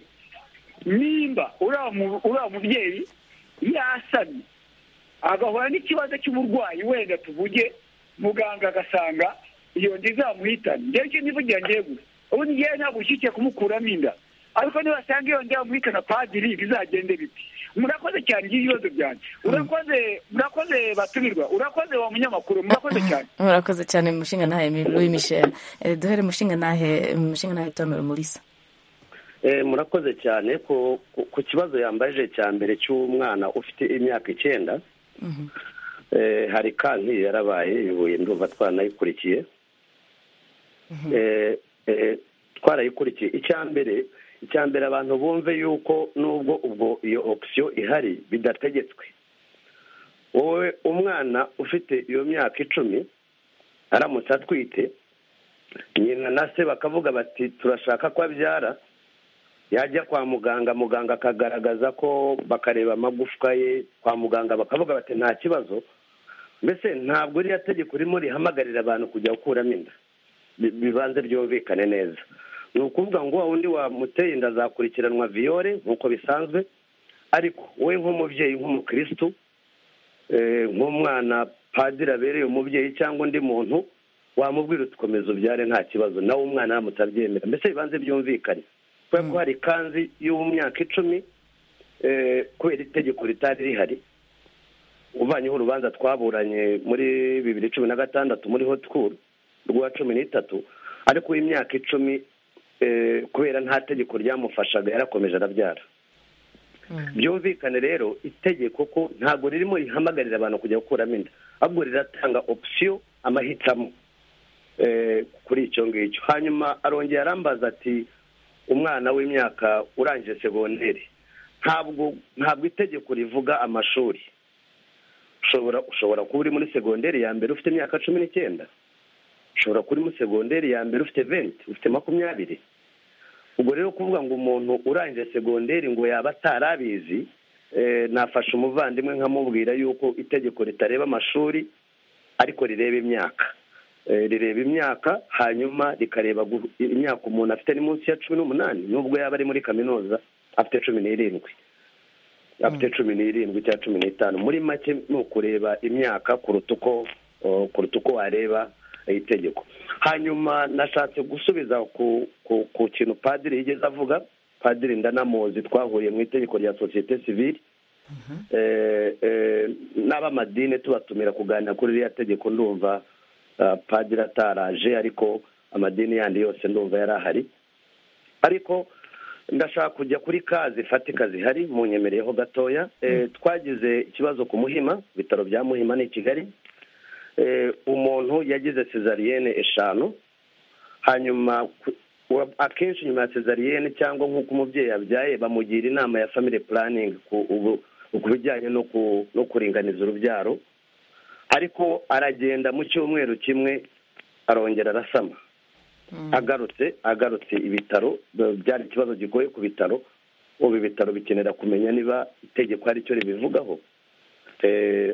nimba uriya mubyeyi yasamye agahura n'ikibazo cy'uburwayi wenda tuvuge muganga agasanga iyo nda izamuhitana ngewe icyo nivugira ngewe gusa ubu ngewe ntabwo ushyigikiye kumukuramo inda ariko nibasanga iyo nda yamuhitana padiri bizagende biti murakoze cyane igihe ibibazo byanjye urakoze murakoze batumirwa urakoze wa munyamakuru murakoze cyane murakoze cyane mushinga ntahe louis michel duhere mushinga ntahe mushinga ntahe tomero murisa murakoze cyane ku kibazo yambaje cya mbere cy'umwana ufite imyaka icyenda hari kankiri yarabaye ibuye ndumva twanayikurikiye twarayikurikiye icya mbere icya mbere abantu bumve yuko nubwo ubwo iyo opisiyo ihari bidategetswe wowe umwana ufite iyo myaka icumi aramutse atwite nyina na se bakavuga bati turashaka ko abyara yajya kwa muganga muganga akagaragaza ko bakareba amagufwa ye kwa muganga bakavuga bati nta kibazo mbese ntabwo iriya tegeko ririmo rihamagarira abantu kujya gukuramo inda bibanze ryumvikane neza ni ukuvuga ngo wa wundi wamuteye inda azakurikiranwa viyore nk'uko bisanzwe ariko we nk'umubyeyi nk'umukirisitu nk'umwana padiri abereye umubyeyi cyangwa undi muntu wamubwira utukomeza ubyare nta kibazo nawe umwana aramutse abyemera mbese bibanze byumvikane kubera ko hari kanzi y'umyaka icumi kubera itegeko ritari rihari uvanyeho urubanza twaburanye muri bibiri cumi na gatandatu muri hoti kuru rwa cumi n'itatu ariko uw'imyaka icumi kubera nta tegeko ryamufashaga yarakomeje arabyara byumvikane rero itegeko ko ntabwo ririmo rihamagarira abantu kujya gukuramo inda ahubwo riratanga opisiyo amahitamo kuri icyo ngicyo hanyuma arongera arambaza ati umwana w'imyaka urangije segonderi ntabwo ntabwo itegeko rivuga amashuri ushobora ushobora kuba uri muri segonderi ya mbere ufite imyaka cumi n'icyenda ushobora kuba uri muri segonderi ya mbere ufite venti ufite makumyabiri ubwo rero kuvuga ngo umuntu urangije segonderi ngo yaba atarabizi nafasha umuvandimwe nkamubwira yuko itegeko ritareba amashuri ariko rireba imyaka rireba imyaka hanyuma rikareba imyaka umuntu afite ni munsi ya cumi n'umunani nubwo yaba ari muri kaminuza afite cumi n'irindwi afite cumi n'irindwi cyangwa cumi n'itanu muri make ni ukureba imyaka kuruta uko kuruta uko wareba itegeko hanyuma nashatse gusubiza ku kintu padiri yigeze avuga padiri ndanamuzi twahuriye mu itegeko rya sosiyete sivire n'abamadine tubatumira kuganira kuri ririya tegeko ndumva padiri ataraje ariko amadini yandi yose ndumva yari ahari ariko ndashaka kujya kuri kazi fatika zihari mu nyemereyeho gatoya twagize ikibazo ku muhima ibitaro bya muhima ni i kigali umuntu yagize cesariyene eshanu hanyuma akenshi nyuma ya cesariyene cyangwa nk'uko umubyeyi yabyaye bamugira inama ya family planning ku bijyanye no kuringaniza urubyaro ariko aragenda mu cyumweru kimwe arongera arasama agarutse agarutse ibitaro byari ikibazo kigoye ku bitaro ubu ibitaro bikenera kumenya niba itegeko ari cyo ribivugaho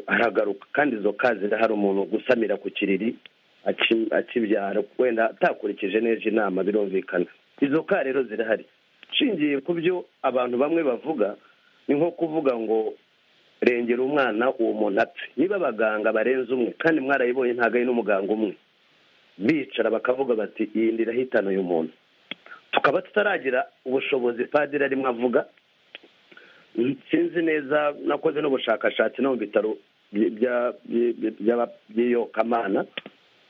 aragaruka kandi izo kazi hari umuntu gusamira ku kiriri akibyara wenda atakurikije neza inama birumvikana izo ka rero zirahari nshingiye ku byo abantu bamwe bavuga ni nko kuvuga ngo rengera umwana uwo muntu apfe niba abaganga barenze umwe kandi mwarayibonye ntabwo ari n'umuganga umwe bicara bakavuga bati iyi ndira ihitana uyu muntu tukaba tutaragira ubushobozi padiri arimo avuga sinzi neza nakoze n'ubushakashatsi no mu bitaro by'iyokamana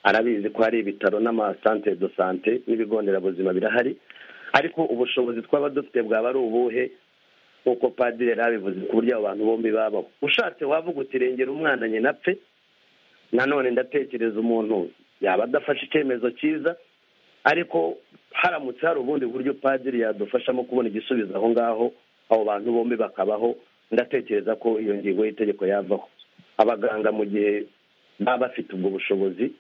arabizi ko hari ibitaro n'amasantere do sante n'ibigo nderabuzima birahari ariko ubushobozi twaba dufite bwaba ari ubuhe nk'uko padiri yari abivuze ku buryo abo bantu bombi babaho ushatse wavuga uti rengera umwana nyina apfe nanone ndatekereza umuntu yaba adafashe icyemezo cyiza ariko haramutse hari ubundi buryo padiri yadufashamo kubona igisubizo aho ngaho abo bantu bombi bakabaho ndatekereza ko iyo ngingo y'itegeko yavaho abaganga mu gihe baba bafite ubwo bushobozi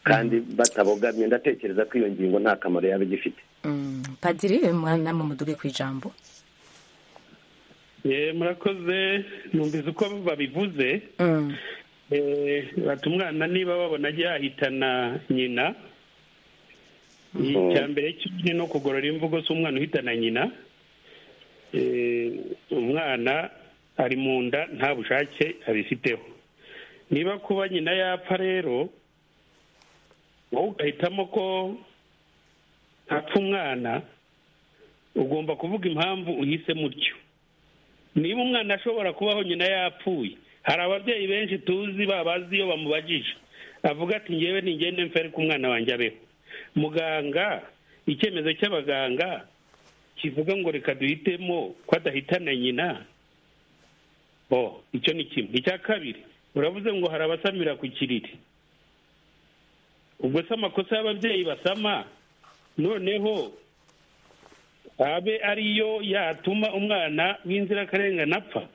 kandi batabogamye ndatekereza ko iyo ngingo nta kamaro yaba igifite padiri mwana mumuduge ku ijambo murakoze numvise uko babivuze bati umwana niba babona ajya yahitana nyina icya mbere ni no kugorora imvugo z'umwana uhitana nyina umwana ari mu nda nta bushake abifiteho niba kuba nyina yapfa rero wowe ugahitamo ko hapfa umwana ugomba kuvuga impamvu uhisemo utyo niba umwana ashobora kubaho nyina yapfuye hari ababyeyi benshi tuzi babazi iyo bamubajije avuga ati ngewe ntigende mfe ariko umwana wanjye abeho muganga icyemezo cy'abaganga kivuga ngo reka duhitemo ko adahitana nyina bo icyo ni kimwe icya kabiri uravuze ngo hari abasamira ku kiriri ubwo se amakosa y'ababyeyi basama noneho abe ariyo yatuma umwana w'inzirakarengane apfa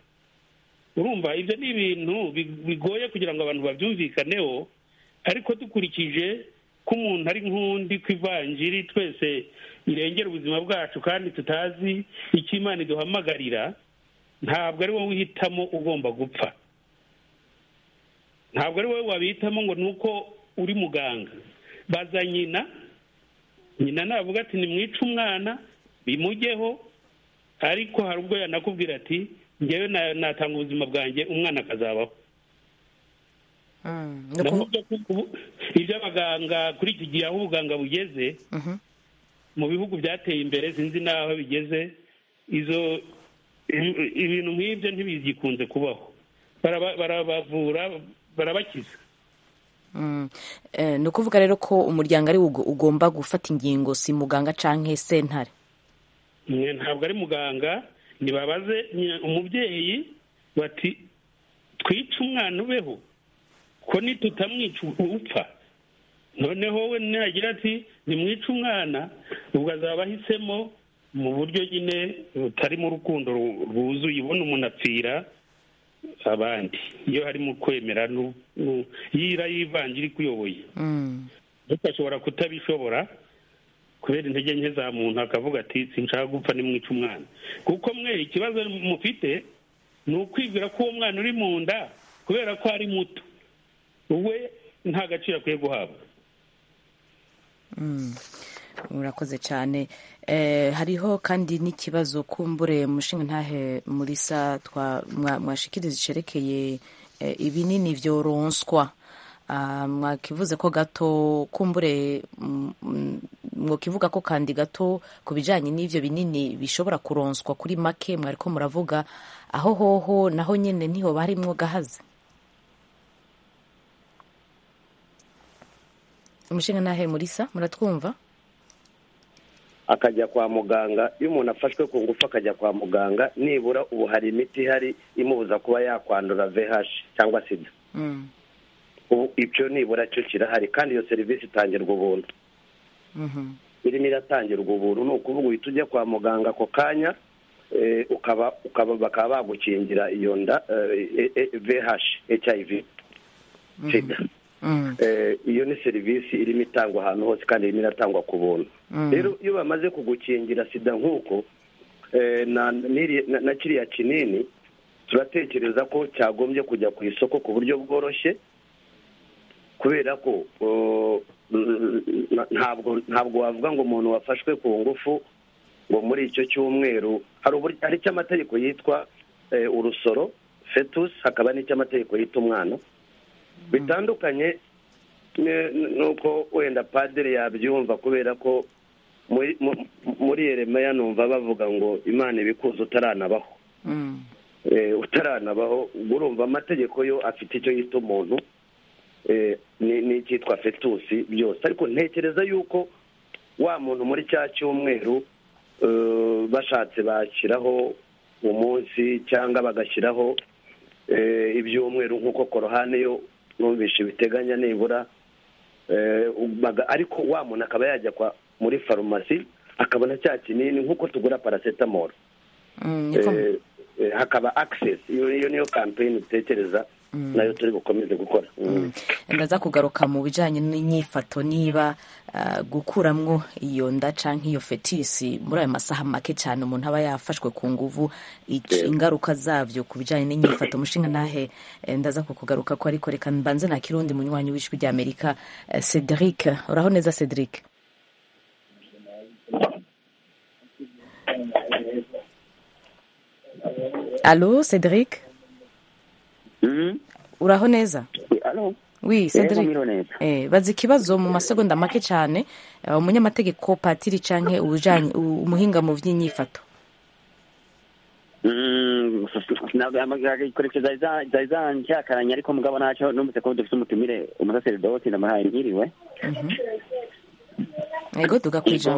urumva ibyo ni ibintu bigoye kugira ngo abantu babyumvikaneho ariko dukurikije ko umuntu ari nk'undi ku ivanjiri twese irengera ubuzima bwacu kandi tutazi icyo imana iduhamagarira ntabwo ari wowe uhitamo ugomba gupfa ntabwo ari wowe wabihitamo ngo ni uko uri muganga baza nyina nyina navuga ati nimwice umwana bimujyeho ariko hari ubwo yanakubwira ati ngewe natanga ubuzima bwanjye umwana akazabaho ibyo abaganga kuri iki gihe aho ubuganga bugeze mu bihugu byateye imbere sinzi n'aho bigeze izo ibintu nk'ibyo ntibigikunze kubaho barabavura barabakiza ni ukuvuga rero ko umuryango ari ugomba gufata ingingo si muganga cyangwa sentare ntabwo ari muganga ntibabaze umubyeyi bati twice umwana ubeho ko nitutamwica upfa noneho we nagira ati nimwice umwana ubwo azaba ahisemo mu buryo nyine butarimo urukundo rwuzuye ubona umuntu apfira abandi iyo harimo kwemera yira yivangira ikuyoboye ndetse ashobora kutabishobora kubera intege nke za muntu akavuga ati sinshaka gupfa nimwica umwana kuko mwe ikibazo mufite ni ukwibwira ko uwo mwana uri mu nda kubera ko ari muto we nta gaciro akwiye guhabwa murakoze cyane hariho kandi n'ikibazo kumbure mushinga ntahe muri sa mwashikiriza cerekeye ibinini byoronswa mwakivuze ko gato kumbure mwakivuga ko kandi gato ku bijyanye n'ibyo binini bishobora kuronswa kuri make mwari ko muravuga aho hoho naho nyine niho barimwo gahaze umushinga nahe murisa muratwumva akajya kwa muganga iyo umuntu afashwe ku ngufu akajya kwa muganga nibura ubu hari imiti ihari imubuza kuba yakwandura vh cyangwa sida ubu ibyo nibura cyo kirahari kandi iyo serivisi itangirwa ubuntu irimo iratangirwa ubuntu ni ukuvuga uhita ujya kwa muganga ako kanya ukaba bakaba bagukingira iyo nda vh hiv sida iyo ni serivisi irimo itangwa ahantu hose kandi irimo iratangwa ku buntu rero iyo bamaze kugukingira sida nk'uko na kiriya kinini turatekereza ko cyagombye kujya ku isoko ku buryo bworoshye kubera ko ntabwo wavuga ngo umuntu wafashwe ku ngufu ngo muri icyo cyumweru hari icyo amategeko yitwa urusoro fetusi hakaba n'icy'amategeko yita umwana bitandukanye nuko wenda padiri yabyumva kubera ko muri yeremeya numva bavuga ngo imana ibikuza utaranabaho utaranabaho urumva amategeko yo afite icyo yita umuntu n'icyitwa fetusi byose ariko ntekereza yuko wa muntu muri cya cyumweru bashatse bashyiraho umunsi cyangwa bagashyiraho ibyumweru nk'uko korohane yo numvishe ibiteganya nibura ariko wa muntu akaba yajya muri farumasi akabona cya kinini nk'uko tugura paracetamol hakaba akisesi iyo niyo kampeyini dutekereza nayo turi bukomeze gukora ndaza kugaruka mu bijyanye n'inyifato niba gukuramo iyo nda cyangwa iyo fetisi muri ayo masaha make cyane umuntu aba yafashwe ku nguvu ingaruka zabyo ku bijyanye n'inyifato mushinga nahe ndaza kukugaruka ko ariko reka mbanze nta kirundi munywanyi w'ijwi rya amerika cedric uraho neza cedric alo cedric uraho neza wi cedric bazi ikibazo mu masegonda make cyane umunyamategeko patiri cyangwa umuhinga mu by'inyifato ntabwo yamukoresheje zari zanshyakaranye ariko mugabo ntacyo numvise ko dufite umutumire umusaseridoti ndamuhaye nkiriwe yego tugakwija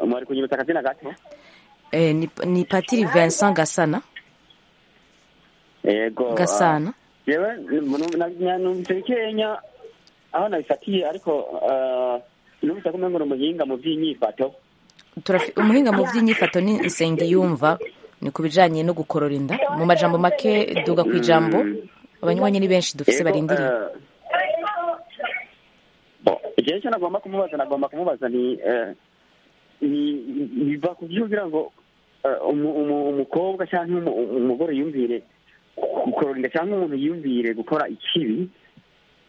mwari kunyibutsa akazina gato ni patiri vincent gasana yego gasana yewe numvise bikeya aho nabifatiye ariko numvise ko umengo ni umuhinga mu by'inyifato umuhinga mu by'inyifato ni isenge yumva ni ku bijyanye no gukorora inda mu majambo make duga ku ijambo abanywanyi ni benshi dufite barindiriye igihe cyo nagomba kumubaza nagomba kumubaza ni biva ku byo kugira ngo umukobwa cyangwa umugore yumvire kurorinda cyangwa umuntu yumvire gukora ikibi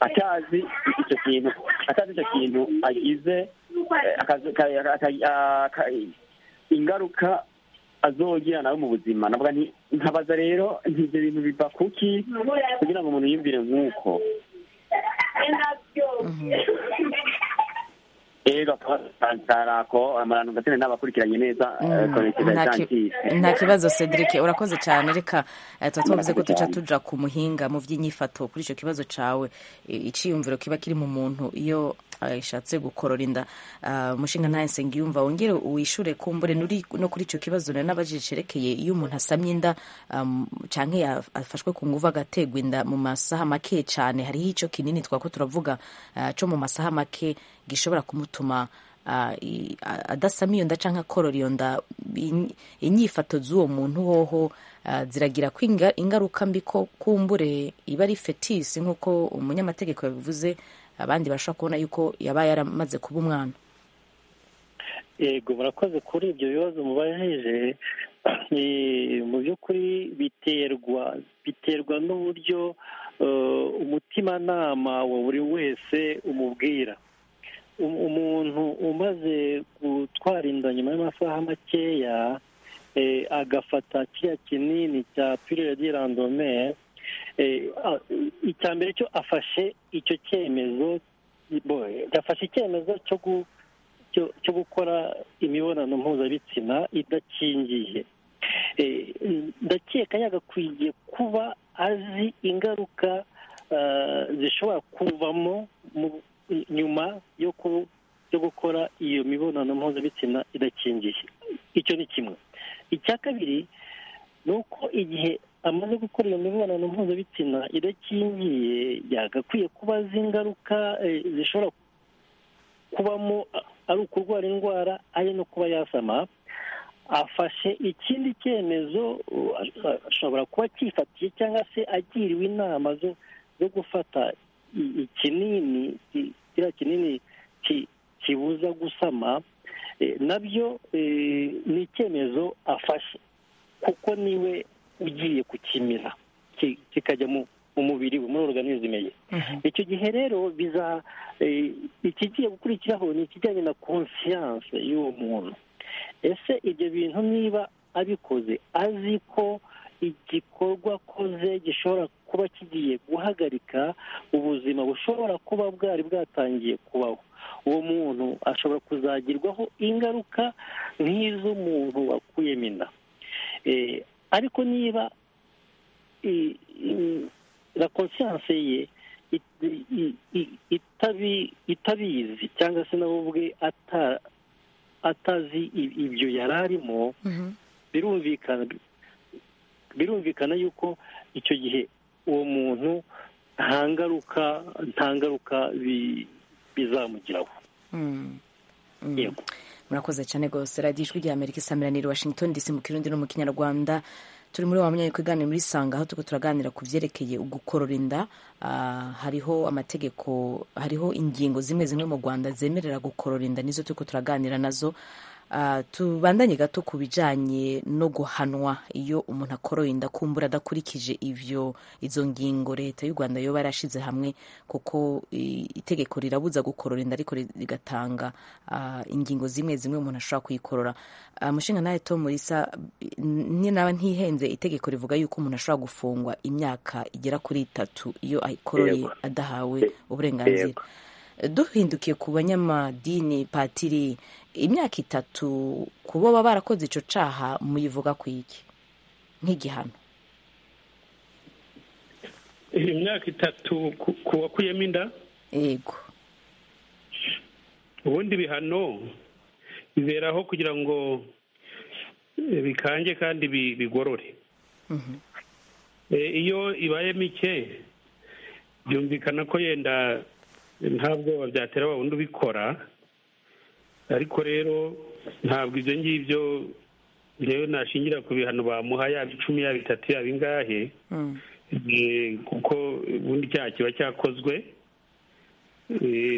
atazi icyo kintu atazi icyo kintu agize ingaruka azogira nawe mu buzima navuga nkabaza rero ibyo bintu biva kuki kugira ngo umuntu yumvire nk'uko rero akabatarako amarantu ndetse n'abakurikiranye neza nta kibazo cedric urakoze cyane reka tuba tubavuze ko duca tuja ku muhinga mu by'inyifato kuri icyo kibazo cyawe icyiyumviro kiba kiri mu muntu iyo ishatse gukorora inda umushinga nta nsenga yumva wongere wishure kumbure no kuri icyo kibazo nari n'abajije cerekeye iyo umuntu asamye inda cyangwa afashwe ku nguvu agategwa inda mu masaha make cyane hariho icyo kinini twako turavuga cyo mu masaha make gishobora kumutuma adasama iyo nda cyangwa akorora iyo nda inyifato z'uwo muntu hoho ziragira ko ingaruka mbi ko kumbure iba ari fetisi nk'uko umunyamategeko yabivuze abandi bashobora kubona yuko yaba yaramaze kuba umwana yego murakoze kuri ibyo bibazo mubajije mu by'ukuri biterwa biterwa n'uburyo umutimanama wa buri wese umubwira umuntu umaze gutwara inda nyuma y'amasaha makeya agafata kiriya kinini cya pirire di randomere icya mbere cyo afashe icyo cyemezo yafashe icyemezo cyo gukora imibonano mpuzabitsina idakingiye ndakeka yagakwiye kuba azi ingaruka zishobora kuvamo nyuma yo byo gukora iyo mibonano mpuzabitsina idakingiye icyo ni kimwe icya kabiri ni uko igihe amaze gukora iyo mibonano mpuzabitsina idakingiye yagakwiye kuba azi ingaruka zishobora kubamo ari ukurwara indwara ari no kuba yasama afashe ikindi cyemezo ashobora kuba cyifatiye cyangwa se agiriwe inama zo gufata ikinini kiriya kinini kibuza gusama nabyo ni icyemezo afashe kuko niwe ugiye kukimira kikajya mu mubiri we muri organizme ye icyo gihe rero biza ikigiye gukurikiraho ni ikijyanye na konsiyanse y'uwo muntu ese ibyo bintu niba abikoze azi ko igikorwa akoze gishobora kuba kigiye guhagarika ubuzima bushobora kuba bwari bwatangiye kubaho uwo muntu ashobora kuzagirwaho ingaruka nk'iz'umuntu wakuyemo inda ariko niba la konsiyanse ye itabizi cyangwa se nawe ubwe atazi ibyo yari arimo birumvikana birumvikana yuko icyo gihe uwo muntu nta ngaruka nta ngaruka bizamugiraho yego murakoze cyane rwose radiyo ijwi rya amerika isamiraniye washington dc mu kirundi no mu kinyarwanda turi muri wa mwanya kuganira muri sanga aho tuko turaganira ku byerekeye gukorora inda hariho amategeko hariho ingingo zimwe zimwe mu rwanda zemerera gukorora inda nizo tuko turaganira nazo tubandanye gato ku bijyanye no guhanwa iyo umuntu akoroye inda kumbura adakurikije ibyo izo ngingo leta y'u rwanda yoba yarashyize hamwe kuko itegeko rirabuza gukorora inda ariko rigatanga ingingo zimwe zimwe umuntu ashobora kuyikorora umushinga nawe tom risa naba ntihenze itegeko rivuga yuko umuntu ashobora gufungwa imyaka igera kuri itatu iyo ayikoroye adahawe uburenganzira duhindukiye ku banyamadini patiri imyaka itatu ku bo baba barakoze icyo cyaha muyivuga ku iki nk'igihano imyaka itatu ku wakuyemo inda yego ubundi ibihano biberaho kugira ngo bikange kandi bigorore iyo ibaye mike byumvikana ko yenda nta bwoba byatera wa wundi ubikora ariko rero ntabwo ibyo ngibyo rero nashingira ku bihano bamuha yaba icumi yaba itatu yaba ingahe kuko ubundi icyaha kiba cyakozwe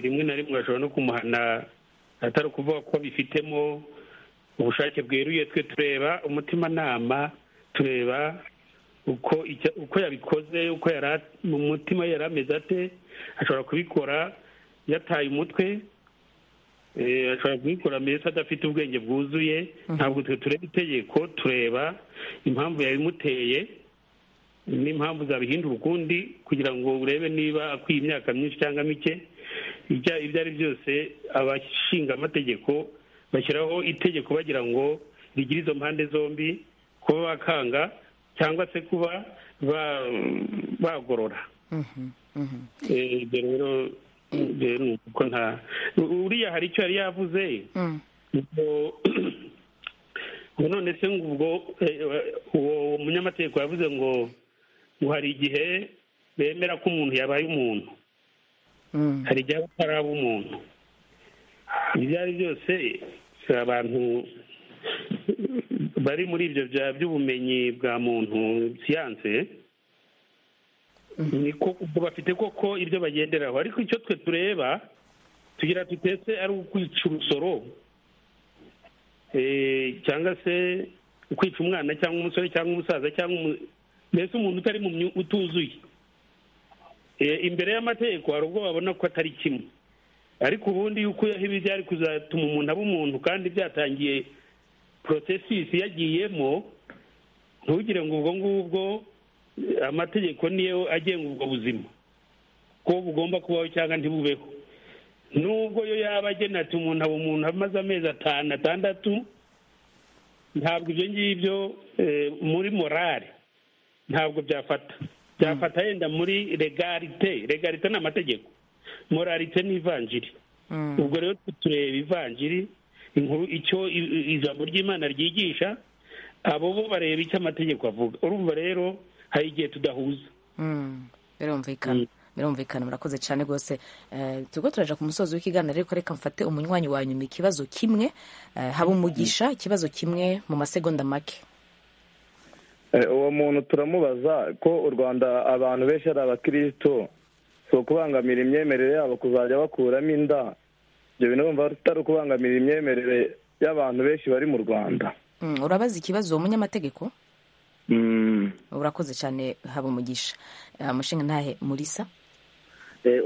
rimwe na rimwe urashobora no kumuhana atari ukuvuga ko bifitemo ubushake bweruye twe tureba umutimanama tureba uko yabikoze uko mu mutima yari ameze ate ashobora kubikora yataye umutwe ashobora kubikora mbese adafite ubwenge bwuzuye ntabwo twe tureba itegeko tureba impamvu yabimuteye n'impamvu zabihindura ukundi kugira ngo urebe niba akwiye imyaka myinshi cyangwa mike ibyo ari byose abashinga amategeko bashyiraho itegeko bagira ngo rigire izo mpande zombi kuba bakanga cyangwa se kuba bagorora rero ni uko nta uriya hari icyo yari yavuze ngo none se ubwo uwo munyamategeko yavuze ngo ngo hari igihe bemera ko umuntu yabaye umuntu hari igihe aba ataraba umuntu ibyo ari byose abantu bari muri ibyo by'ubumenyi bwa muntu siyanse niko bafite koko ibyo bagenderaho ariko icyo twe tureba tugira tutetse ari ukwica urusoro cyangwa se ukwica umwana cyangwa umusore cyangwa umusaza cyangwa mbese umuntu utari utuzuye imbere y'amategeko hari ubwo babona ko atari kimwe ariko ubundi iyo ukuyeho ibi byari kuzatuma umuntu aba umuntu kandi byatangiye porotesisi yagiyemo ntugire ngo ubwo ngubwo amategeko niyo agenga ubwo buzima ko bugomba kubaho cyangwa ntibubeho nubwo yo yaba agena ati umuntu aba umuntu amaze amezi atanu atandatu ntabwo ibyo ngibyo muri morale ntabwo byafata byafata yenda muri legalite legalite ni amategeko moralite ni ivanjiri ubwo rero tureba ivanjiri inkuru icyo ijambo ry'imana ryigisha abo bo bareba icyo amategeko avuga urumva rero hari igihe tudahuza birumvikana birumvikana murakoze cyane rwose turimo turaja ku musozi w'ikiganiro ariko reka mfate umunywanyi wa nyuma ikibazo kimwe haba umugisha ikibazo kimwe mu masegonda make uwo muntu turamubaza ko u rwanda abantu benshi ari abakristo si ukubangamira imyemerere yabo kuzajya bakuramo inda ibyo bintu bumva atari ukubangamira imyemerere y'abantu benshi bari mu rwanda urabaza ikibazo uwo munyamategeko urakoze cyane haba umugisha umushinga ntahe murisa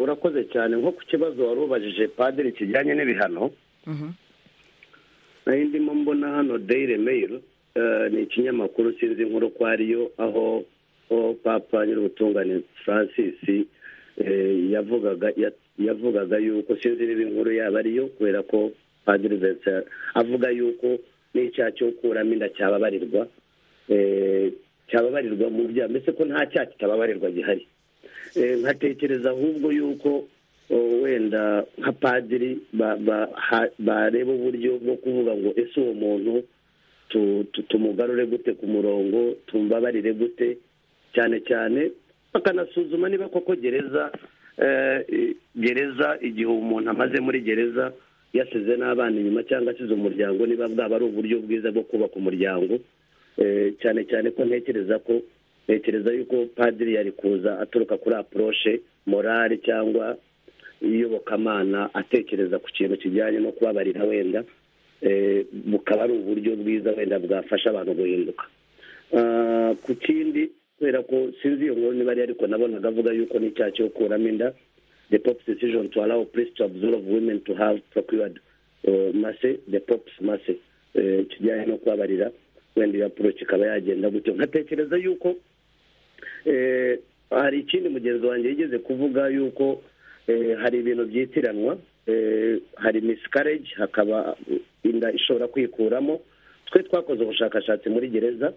urakoze cyane nko ku kibazo wari ubajije padiri kijyanye n'ibihano nari ndimo mbona hano deyire meyiro ni ikinyamakuru sinzi inkuru ko ariyo aho papa nyir'ubutungane francis yavugaga yavugaga yuko sinzi niba inkuru yaba ariyo kubera ko padiri vincent avuga yuko n'icyaha cyo gukuramo inda cyababarirwa cyababarirwa mu byaha mbese ko nta cyaha kitababarirwa gihari nkatekereza ahubwo yuko wenda nka padiri bareba uburyo bwo kuvuga ngo ese uwo muntu tumugarure gute ku murongo tumbabarire gute cyane cyane bakanasuzuma niba koko gereza gereza igihe umuntu amaze muri gereza yasize n'abana inyuma cyangwa asize umuryango niba bwaba ari uburyo bwiza bwo kubaka umuryango cyane cyane ko ntekereza ko ntekereza yuko padiri yari kuza aturuka kuri aporoshe morali cyangwa iyobokamana atekereza ku kintu kijyanye no kubabarira wenda bukaba ari uburyo bwiza wenda bwafasha abantu guhinduka ku kindi kubera ko sinzi iyo nkuru niba ari ariko nabonaga avuga yuko n'icyaha cyo gukuramo inda the pop's decision to allow priests to observe women to have procured mase the pop's mase kijyanye no kubabarira wenda iyo approach ikaba yagenda gutyo nkatekereza yuko hari ikindi mugenzi wanjye yigeze kuvuga yuko hari ibintu byitiranwa hari miscarage hakaba inda ishobora kwikuramo twe twakoze ubushakashatsi muri gereza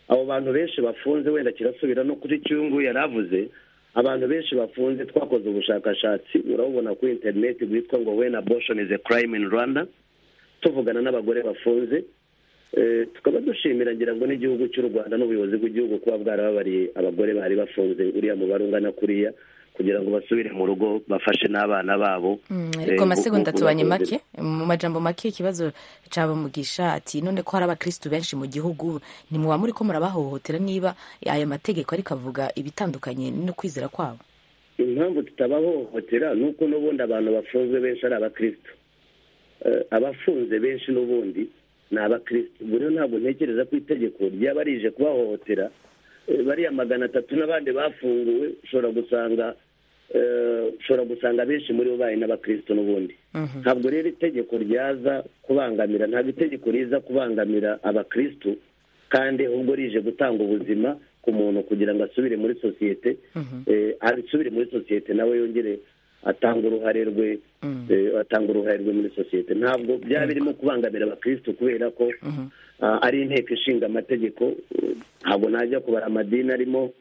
abo bantu benshi bafunze wenda kirasubira no kuri cyungu yari avuze abantu benshi bafunze twakoze ubushakashatsi urabubona kuri interineti bwitwa ngo wena boshoni is a crime in rwanda tuvugana n'abagore bafunze tukaba dushimira ngira ngo n'igihugu cy'u rwanda n'ubuyobozi bw'igihugu kuba bwarababariye abagore bari bafunze uriya mubare ungana kuriya kugira ngo basubire mu rugo bafashe n'abana babo ariko amasegonda tubanye make mu majambo make ikibazo cyabamugisha ati none ko hari abakirisitu benshi mu gihugu ni muba muri ko murabahohotera niba aya mategeko ariko avuga ibitandukanye no kwizera kwabo impamvu tutabahohotera ni uko n'ubundi abantu bafunzwe benshi ari abakirisitu abafunze benshi n'ubundi ni abakirisitu ubu rero ntabwo ntekereza ko itegeko ryaba rije kubahohotera bariya magana atatu n'abandi bafunguwe ushobora gusanga ushobora gusanga benshi muri bo bari n'abakirisitu n'ubundi ntabwo rero itegeko ryaza kubangamira ntabwo itegeko riza kubangamira abakirisitu kandi ahubwo rije gutanga ubuzima ku muntu kugira ngo asubire muri sosiyete asubire muri sosiyete nawe yongere atanga uruhare rwe atanga uruhare rwe muri sosiyete ntabwo byaba birimo kubangamira abakirisitu kubera ko ari inteko ishinga amategeko ntabwo najya kubara amadini arimo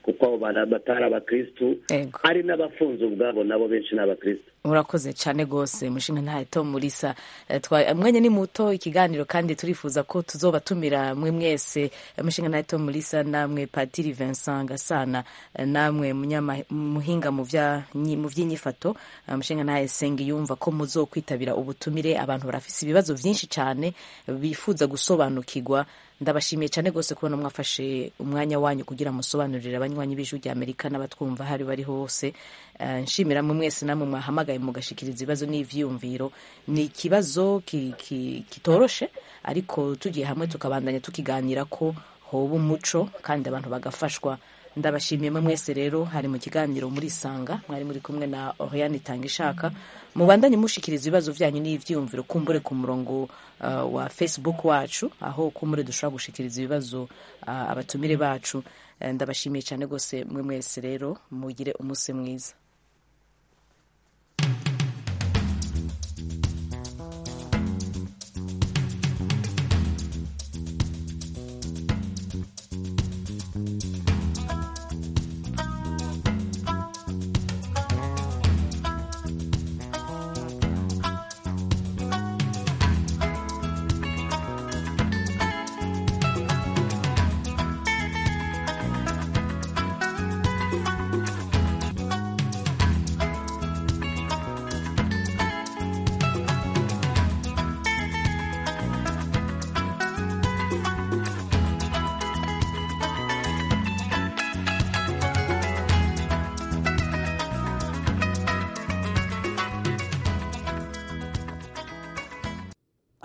kuko abo bantu batari abakirisitu hari n'abafunze ubwabo nabo benshi ni abakirisitu murakoze cyane rwose mushinga ntahe tom murisa umwanya ni muto ikiganiro kandi turifuza ko tuzobatumira mwe mwese mushinga ntahe tom murisa namwe patiri vincent gasana namwe muhinga mu by'inyifato mushinga ntahe senga yumva ko muzokwitabira ubutumire abantu barafise ibibazo byinshi cyane bifuza gusobanukirwa ndabashimiye cyane rwose kubona mwafashe umwanya wanyu kugira musobanurire abanywanyi b'ijwi rya amerika n'abatwumva aho ari bari hose nshimira mwe mwese namwe mwahamagaye mugashikiriza ibibazo n'ibyiyumviro ni ikibazo kitoroshe ariko tugiye hamwe tukabandanya tukiganira ko hoba umuco kandi abantu bagafashwa ndabashimiye mwe mwese rero hari mu kiganiro muri isanga mwari muri kumwe na oriyani itanga ishaka mubandanye mushikiriza ibibazo byanyu n'ibyiyumviro kumbure ku murongo wa facebook wacu aho kumbure dushobora gushikiriza ibibazo abatumire bacu ndabashimiye cyane rwose mwe mwese rero mugire umunsi mwiza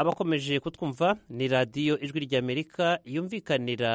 abakomeje kutwumva ni radiyo ijwi ry'amerika yumvikanira